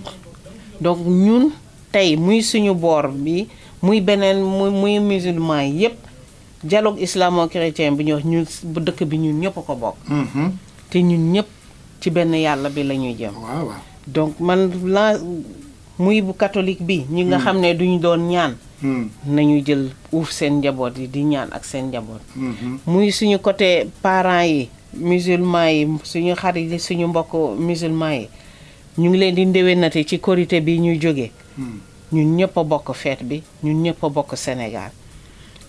donc ñun tey muy suñu boor bi muy beneen muy muy musulman yépp dialogue islamo-chrétien bi ñu wax ñun bu dëkk bi ñun ñëpp a ko bokk Mhm. te ñun ñëpp ci benn yàlla bi la ñuy jëm waaw waaw. donc man la muy bu catholique bi ñi nga xam ne duñu doon ñaan Hmm. nañu jël uuf seen njaboot yi di ñaan ak seen njaboot Mhm. muy suñu côté parents yi musulman yi suñu xarit yi suñu mbokk musulman yi ñu ngi leen di ndéwénate ci korité bi ñu jóge Hmm. ñun ñëpp a bokk feet bi ñun ñëpp a bokk Sénégal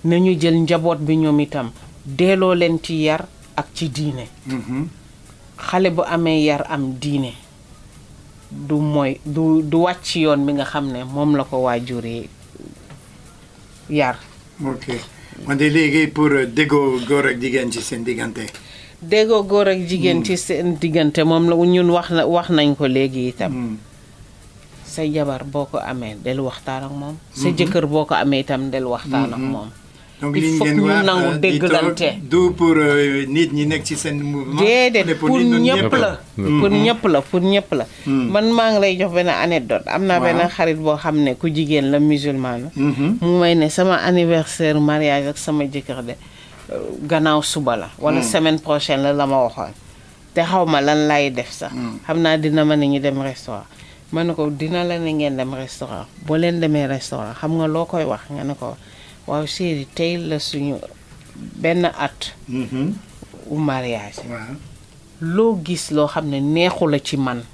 nañu jël njaboot bi ñoom itam delloo leen ci yar ak ci diine xale bu amee yar am diine du mooy du du wàcc yoon bi nga xam ne moom la ko waajur yi yar ok wante léegi pour déggoo góor ak jigéen ci seen diggante déggoo góor ak jigéen ci seen diggante moom la ñun wax na wax nañ ko léegi itam sa jabar boo ko amee del waxtaan ak moom sa jëkkër boo ko amee itam del waxtaan ak moom donc il li faut ngeen que ñu wax nangu euh, di toog dégglante du pour euh, nit ñi nekk ci seen mouvement déedéet mais pour nit ñi ñëpp la pour ñëpp la pour ñëpp la man maa ngi lay jox benn anecdote am naa benn Waaw. xarit boo xam ne ku jigéen la musulman la Mhm. mu may ne sama anniversaire mariage ak sama jëkkër de euh, gannaaw suba la wala semaine prochaine la la ma waxoon te xaw ma lan lay def sax xam naa dina ma ne ñu dem restaurant ma ne ko dina la ne ngeen dem restaurant boo leen demee restaurant xam nga loo koy wax nga ne ko waaw chéri tey la suñu benn at Mhm. u mariage waaw loo gis loo xam ne neexu la ci man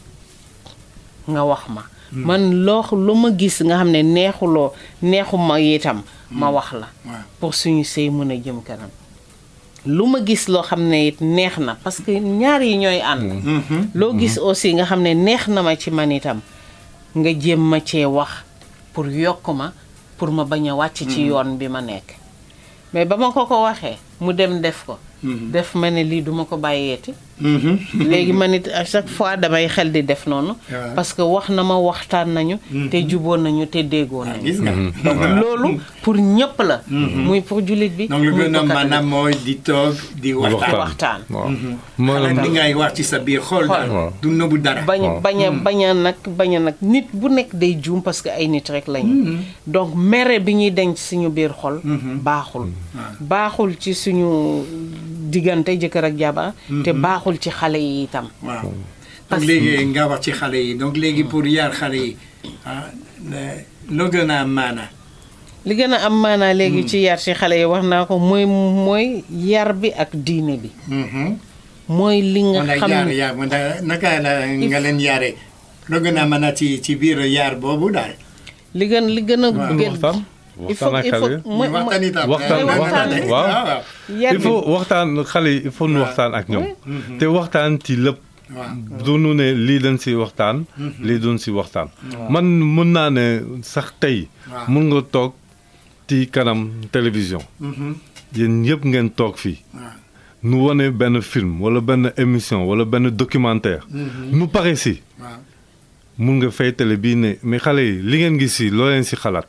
nga wax ma man loo lu ma gis nga xam ne neexuloo neexu ma itam ma wax la waaw pour suñu sëy mën a jëm kanam lu ma gis loo xam ne it neex na parce que ñaar yi ñooy ànd Mhm. loo gis aussi nga xam ne neex na ma ci man itam nga jéem ma cee wax pour yokk ma pour ma bañ a wàcc ci yoon bi ma nekk mais ba ma ko ko waxee mu dem def ko def ma ne lii duma ko bàyyeeti Mhm. léegi man it à chaque fois damay xel di def noonu waaw. parce que wax na ma waxtaan nañu te juboo nañu te déggoo Ah, nañu gis nga donc loolu pour ñëpp la muy pour jullit bi donc lu muy gën a pour catholique. maanaam mooy di toog di waxtaan waxtaan waaw xale maanaam li ngay wax ci sa biir xol daal Waaw. du nëbbu dara bañ a bañ a bañ a nag bañ a nag nit bu nekk day juum parce que ay nit rek lañu donc mere bi ñuy denc suñu biir xol baaxul baaxul ci suñu diggante jëkkër ak jabar te baaxul ci xale yi itam waaw donc Parce- léegi nga wax ci xale yi donc léegi pour yar xale yi ah ne- loo gën a am maana li gën a am maanaa léegi ci yar ci xale yi wax naa ko mooy mooy yar bi ak diine bi mooy li nga wala xam yar ne yar wala naka la nga leen yare loo gën a mën a ci ci biir yar boobu daal li gën li gën a Waaw. gën waxtaan il faut waxtaan ak il xale faut yi. mooy- ñu waxtaan itam waxtaan mooy waxtaan de. waaw. waaw yar il bi faut waxtaan xale yi il faut nu waxtaan ak ñoom te waxtaan ci lépp waaw du nu ne lii dañ si waxtaan lii duñ si waxtaan man mun naa ne sax tey Waaw. mun nga toog ci kanam télévision Mhm. yéen ñëpp ngeen toog fii waaw nu wane benn film wala benn émission wala benn documentaire nu pare si waaw mun nga fay télé bii ne mais xale yi li ngeen gis si loo leen si xalaat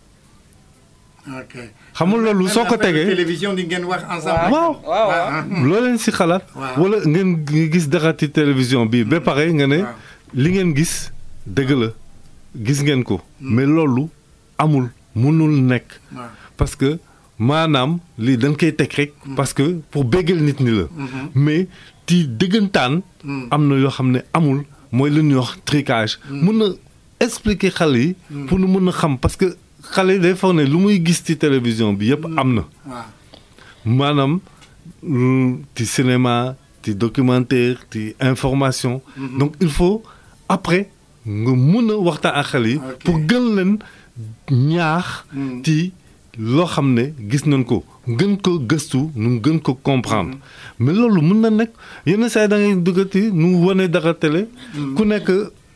ok xam nga loolu soo ko Même affaire tegee télévision di ngeen wax ensemble waaw waaw waaw loo leen si xalaat Waaw. wala ngeen ngi gis dara ci télévision bi ba pare nga ne Waaw. li ngeen gis dëgg la gis ngeen ko mais loolu amul mënul nekk waaw parce que maanaam lii dañ koy teg rek parce que pour béggal nit ñi la mais ci dëggantaan am na yoo xam ne amul mooy lu ñuy wax tricage mun na expliquer xale yi pour nu mun a xam parce que xale yi day foog ne lu muy gis ci télévision bi yëpp am na waaw maanaam lu- ci cinéma ci documentaire ci information donc il faut après nga mun a waxtaan ak xale yi Ok. pour gën leen ñaax ci loo xam ne gis nañ ko gën ko gëstu nu gën ko comprendre mais loolu mun na nekk yenn saa yi da ngay duggati nu wane dara télé ku nekk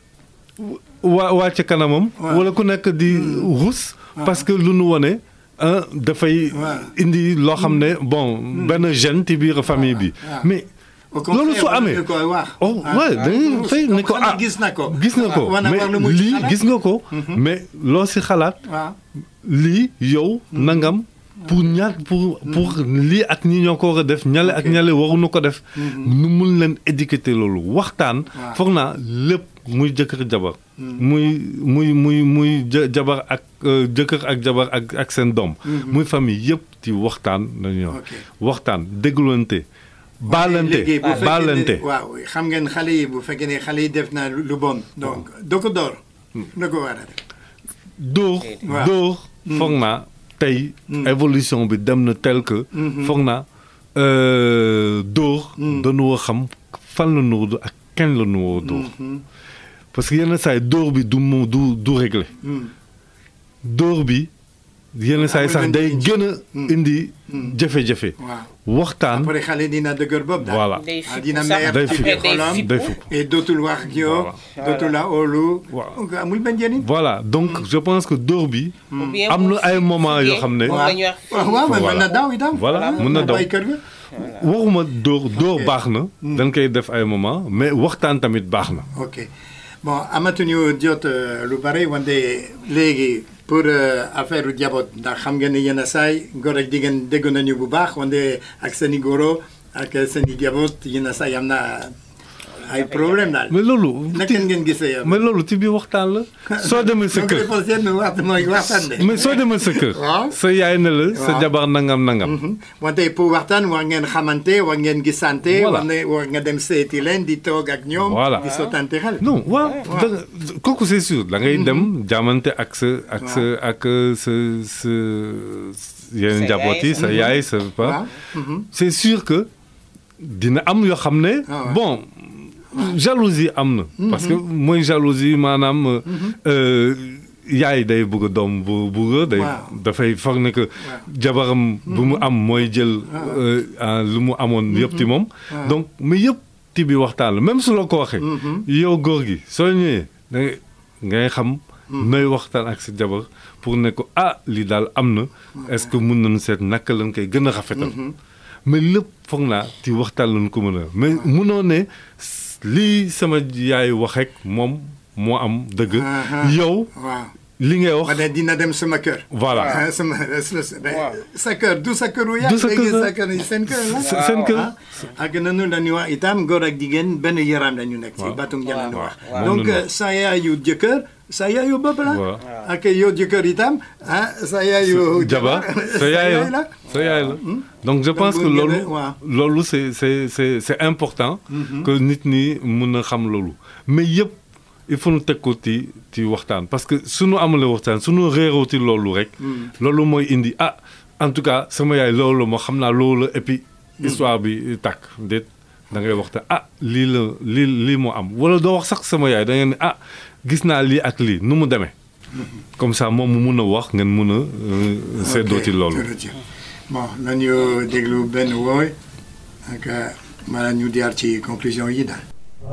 waa wàcc kanamam Waaw. wala ku nekk di rus parce que lu nu wane ah dafay Waaw. indi loo xam ne bon benn gêne ci biir famille bi waaw. mais Au contraire, loolu su war amee nga koy wax. oh Ah, ouais ah, dañuy ah, fay ne ko xanaa ah gis na ko gis nga ko Ah, war na mais war lu mu ci lii xalaat. gis nga ko mais loo si xalaat waaw lii yow nangam pour ñaar pour pour lii ak ñi ñoo ko war a def ñale ak ñale waruñu ko def nu mun leen éduquer loolu waxtaan Waaw. foog naa lépp muy jëkkër jabar muy muy muy muy ja- jabar ak euh, jëkkër ak jabar ak ak seen doom muy famille yëpp ci waxtaan lañu wax Ok. waxtaan déglante baalante léegi bu fekkee ne- baalante waaw xam ngeen xale yi bu fekkee ne xale yi def na lu lu bon donc doo ko door da ko war a def dóor Waaw. dóor foog naa tey évolution bi dem na tel que foog naa euh, dóor dañu war a xam fan la nu war a dóor ak kenn la nu war a dóor parce que yenn saa yi dóor bi du mu du du réglé Hmm. dóor bi yenn saa yi sax amul day benn gën a indi jafe-jafe waaw waxtaan après xale dina dëgër bopp daal voilà day ah, fippu dina sax mer Day ci fippu. biir Day xolam fippu. day fupp et dootul wax ak yow Voilà. dootul la óolu Waaw. donc amul benn njëriñ voilà donc je pense que dóor bi Ou bien am bu na ay moment yoo xam ne moom la ñuy wax waaw waaw mais mën na daw itam Voilà, mën na daw. bàyyi kër ga waxuma dóor dóor baax na dañ koy def ay moment mais waxtaan tamit baax na ok bon amatuñu jot euh, lu bare wante léegi pour euh, affaire u jaboot ndax xam ngeen ne yenn saay góor ak jigéen dégg nañu bu baax wante ak seen i goro ak seen i jaboot yenn saay am na ay problème daal mais loolu naka ngeen gisee yow mais loolu ci biir waxtaan la soo demee sa donc kër il faut seen wax mooy waxtaan de mais soo demee sa kër Waaw. sa yaay ne la sa Waaw. jabar nangam nangam Mhm. wante pour waxtaan war ngeen xamante war ngeen gisante Voilà. war ne war nga dem seeti leen di toog ak ñoom Voilà. di sottante xel non waaw da nga kooku c'est sûr da ngay dem jaamante ak sa ak sa ak sa sa yeneen Sa njaboot yi yaay, sa yaay sa waaw pa c'est sûr que dina am yoo xam ne Ah ouais. bon jalousie am na parce que mooy jalousie maanaam euh, yaay day bëgg a doom bu bëgg day Waaw. dafay foog ne que jabaram bu mu am mooy jël euh, ah, lu mu amoon yëpp ci moom donc mais yëpp ti bi waxtaan la même su la ko waxee yow góor gi soo ñëwee da ngay ngay xam nooy waxtaan ak sa jabar pour ne ko ah lii daal am na est-ce que mun nañu seet naka lañ koy gën a rafetal mais lépp foog naa ci waxtaan lañ ko mën a mais munoo ne s- lii sama yaay wax rek moom moo am dëgg Ah, ah. yow waaw li ngay wax wante dina dem sama kër voilà ah sama sa kër du sa këru yaay Du sa léegi kër sa kër seen kër la Se- seen kër. ah ak nanu la ñuy wax itam góor ak jigéen benn yaram la ñu nekk ci Waaw. batum jëm la ñu wax waaw. donc Moom la ñu sa yaayu jëkkër sa yaayu bopp la Waaw. ak yow jëkkër itam ah sa yaayu jabar sa yaay la sa yaay la donc je pense que bu ngeen loolu ne- waaw. loolu c'est c'est c'est c'est important que nit ñi mun a xam loolu mais yëpp il faut ñu teg ko ci ci waxtaan parce que suñu amalee waxtaan suñu réeroo ci loolu rek loolu mooy indi ah en tout cas sama yaay loolu la moo xam naa loolu la et puis histoire bi tàkk déet da ngay waxtaan ah lii la lii lii moo am wala doo wax sax sama yaay da ngeen ne ah gis naa lii ak lii nu mu demee comme ça moom mu mun a wax ngeen mun a euh, seddoo ci loolu jërëjëf bon nañu déglu benn wooy ak maanaam ñu jaar ci conclusion yi daal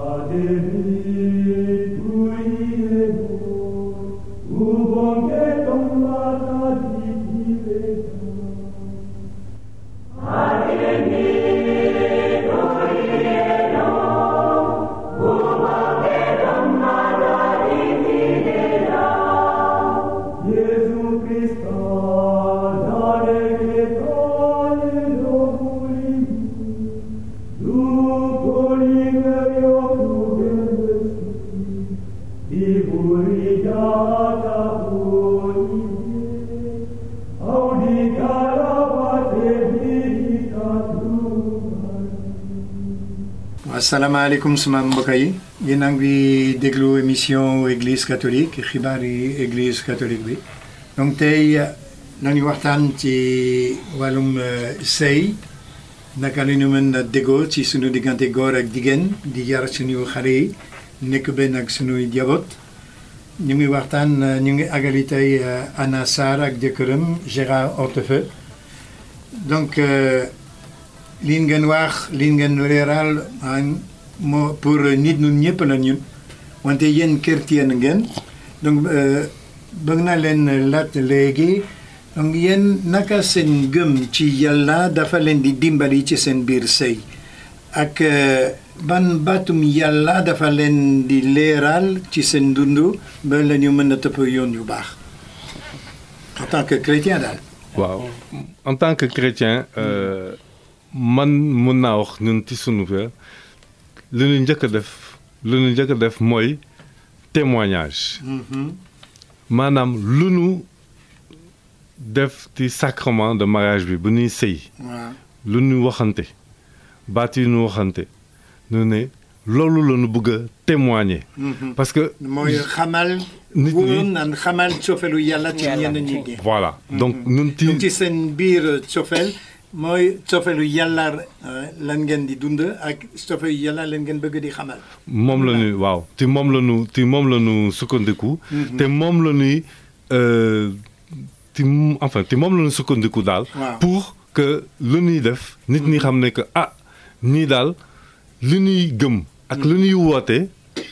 Gesù Cristo, dare che toglie l'orgoglio, tu colibrio prudendosi, di burigata poli, audi caravate vita tua. asalaamaaleykum suma mbokk yi yéen a ngi déglu émission église catholique xibaar yi église catholique bi donc tey nañu waxtaan ci wàllum euh, sëy naka la ñu mën a déggoo ci suñu diggante góor ak jigéen di yar suñu xale yi nekk benn ak suñuy jaboot ñu ngi waxtaan euh, ñu ngi agali tey euh, Anna Sarr ak jëkkëram Gérard Hortefeux donc euh, lii ngeen wax lii ngeen leeral ah, moo pour nit ñun ñëpp la ñun wante yéen chrétien ngeen donc euh, bëgg naa leen laaj léegi donc yéen naka seen gëm ci yàlla dafa leen di dimbali ci seen biir sëy ak euh, ban baatum yàlla dafa leen di leeral ci seen dund ba la ñu mën a topp yoon yu baax en tant que chrétien daal. waaw en tant que chrétien euh, man mun naa wax ñun ci sunu kër li ñu njëkk a def li ñu njëkk a def mooy témoignage maanaam lu nu def ci sacrement de mariage bi bu ñuy sëy waaw lu ñu waxante baat yi ñu waxante ñu ne loolu la ñu bëgg a témoigner parce que mooy xamal. nit wóor ñi naan xamal cofelu yàlla ci Yàlla. ñenn nit ñi. voilà donc ñun ci donc ci seen biir cofel mooy cofelu yàlla euh, lan ngeen di dund ak cofelu yàlla lan ngeen bëgg di xamal. moom la ñuy waaw te moom la ñu te moom la ñu sukkandiku. te moom la ñuy euh, ci m- enfin ci moom la ñu sukkandiku daal. Waaw. pour que lu ñuy def nit ñi xam ne que ah nii daal li ñuy gëm ak lu ñuy woote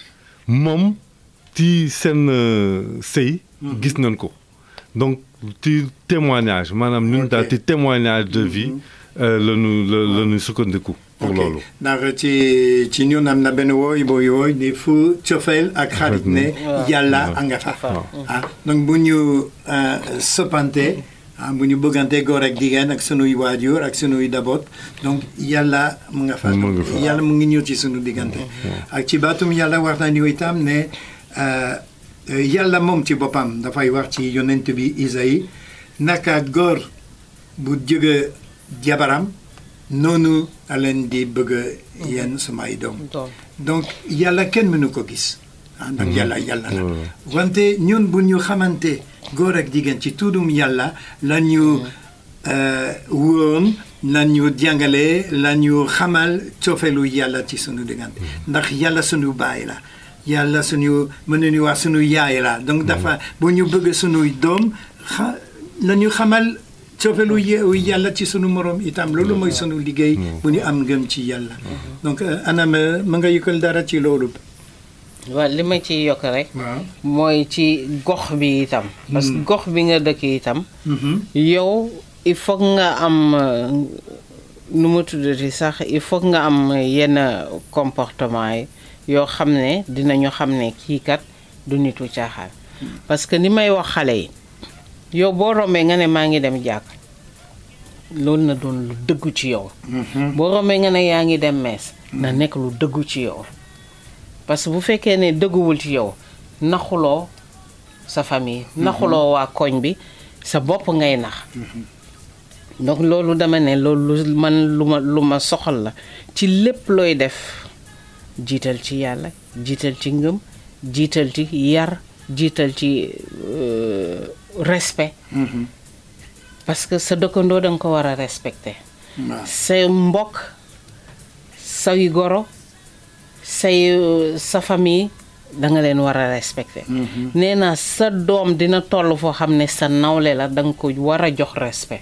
moom ci seen euh, sëy gis nañ ko donc ci témoignage maanaam ñun Ok. daal ci témoignage de vie euh, la ñu la la ñu sukkandiku pour Ok. loolu. ndax ci ci ñun am na benn wooy booy wooy ni fu cofeel ak xarit ne yàlla a nga fa ah donc bu ñu euh, soppante ah bu ñu bëggante góor ak jigéen ak sunuy waajur ak sunuy daboot donc yàlla mu nga fa Mu nga fa. yàlla mu ngi ñëw ci sunu diggante ak ci baatum yàlla wax nañu itam ne euh, euh, yàlla moom ci boppam dafay wax ci yonent bi Isaïe naka góor bu jóge jabaram noonu a leen di bëgg yéen samay doom doom donc yàlla kenn mënu ko gis ah ndax yàlla yàlla la Ouais. wante ñun bu ñu xamante góor ak jigéen ci tuddum yàlla la ñu euh, woon la ñu jàngale la ñu xamal cofeelu yàlla ci sunu diggante ndax yàlla sunu baay la yàlla sunu mën nañu wax sunu yaay la donc dafa bu ñu bëgg sunuy doom xa la ñu xamal cofeelu ye- yàlla ci sunu morom itam loolu mooy sunu liggéey bu ñu am ngëm ci yàlla donc euh, anam euh, ma nga yëkkal dara ci loolu waaw li ma ciy yokk rek waaw mooy ci gox bi itam parce que gox bi nga dëkk itam Mhm. yow il faut nga am euh, nu ma tuddati sax il faut nga am yenn comportement yi yoo xam ne dinañu xam ne kii kat du nitu caaxaan parce que ni may wax xale yi yow boo rombee nga ne maa ngi dem jàkk loolu na doon lu dëggu ci yow boo rombee nga ne yaa ngi dem mees na nekk lu dëggu ci yow parce que bu fekkee ne dëgguwul ci yow naxuloo sa famille naxuloo waa koñ bi sa bopp ngay nax donc loolu dama ne loolu lu man lu ma lu ma soxal la ci lépp looy def jiital ci yàlla jiital ci ngëm jiital ci yar jiital ci euh, respect Mhm. parce que sa dëkkandoo da nga ko war a respecter waaw say mbokk say goro say euh, sa famille da nga leen war a respecter nee naa sa doom dina toll foo xam ne sa nawle la da nga ko war a jox respect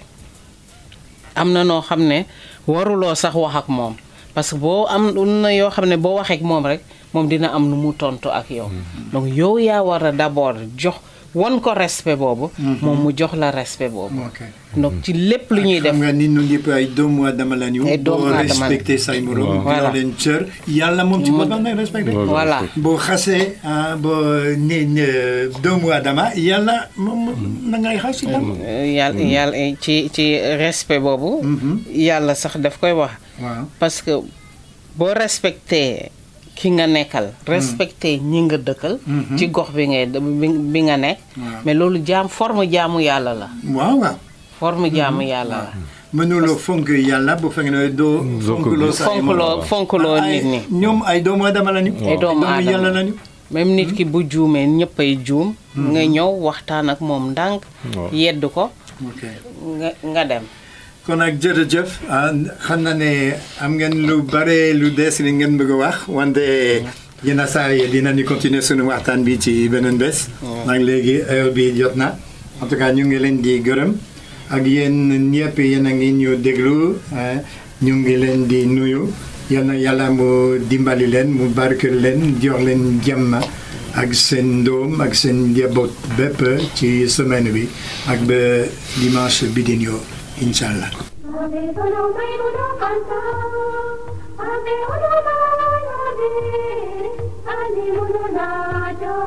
am na noo xam ne waruloo sax wax ak moom parce que boo am na yoo xam ne boo waxee ak moom rek moom dina am nu mu tontu ak yow donc yow yaa war a d'abord jox won ko respect boobu moom mu jox la respect boobu ok donc ci lépp lu ñuy def xam nga nit ñun ñëpp ay doomu aadama lañu. Ay doomu boo aadama lañu. respecté say morom. Waaw. Voilà. jox leen cër yàlla moom ci Mu- boppam lay respecté. Voilà. voilà boo xasee ah boo ne ne doomu aadama yàlla moom na ngay xas itam. yàlla yàlla ci ci respect boobu yàlla sax daf koy wax waaw parce que boo respecté ki nga nekkal respecté ñi nga dëkkal ci gox bi ngay bi bi nga nekk Waaw. mais loolu jaam forme jaamu yàlla la waaw waaw. forme jaamu yàlla la mënuloo fonk yàlla bu fekkee ne doo. fonkloo say fonkloo morom. fonkloo ay nit ñi ñoom ay doomu aadama lañu. Ay doomu aadama. yàlla lañu. même nit ki bu juumee ñëppay juum nga ñëw waxtaan ak moom ndànk Waaw. yedd ko ok. nga nga dem kon nag jërëjëf ah xam na ne am ngeen lu bare lu des li ngeen bëgg a wax wante yenn saa yi dinañu continuer sunu waxtaan bi ci beneen bés. nag léegi heure bi jot na en tout cas ñu ngi leen di gërëm ak yéen ñëpp yéen a ngi ñu déglu ah, ñu ngi leen di nuyu yal na yàlla mu dimbali leen mu barkeel leen jox leen jàmm ak seen doom ak seen njaboot bépp ci semaine bi ak ba dimanche bi di ñëw incha allah. Ave solo mai uno canta, ave uno ave, ave uno naja,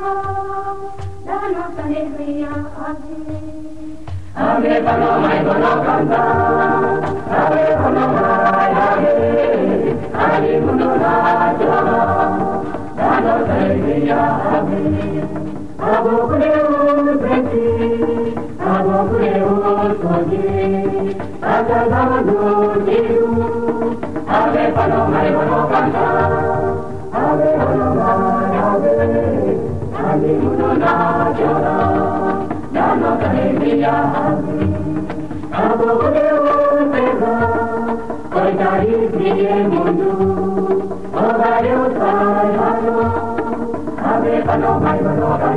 dana alegría ave. Ave solo mai uno canta, ave uno ave, ave uno naja, dana alegría ave. Abo creo beti, abo creo soñé, acabado diru, ave paloma y bueno canta, ave paloma ave, ave uno na llora, ya no alegría ave. Abo creo pega, hoy cari brille mundo, o varios rayos, ave paloma y bueno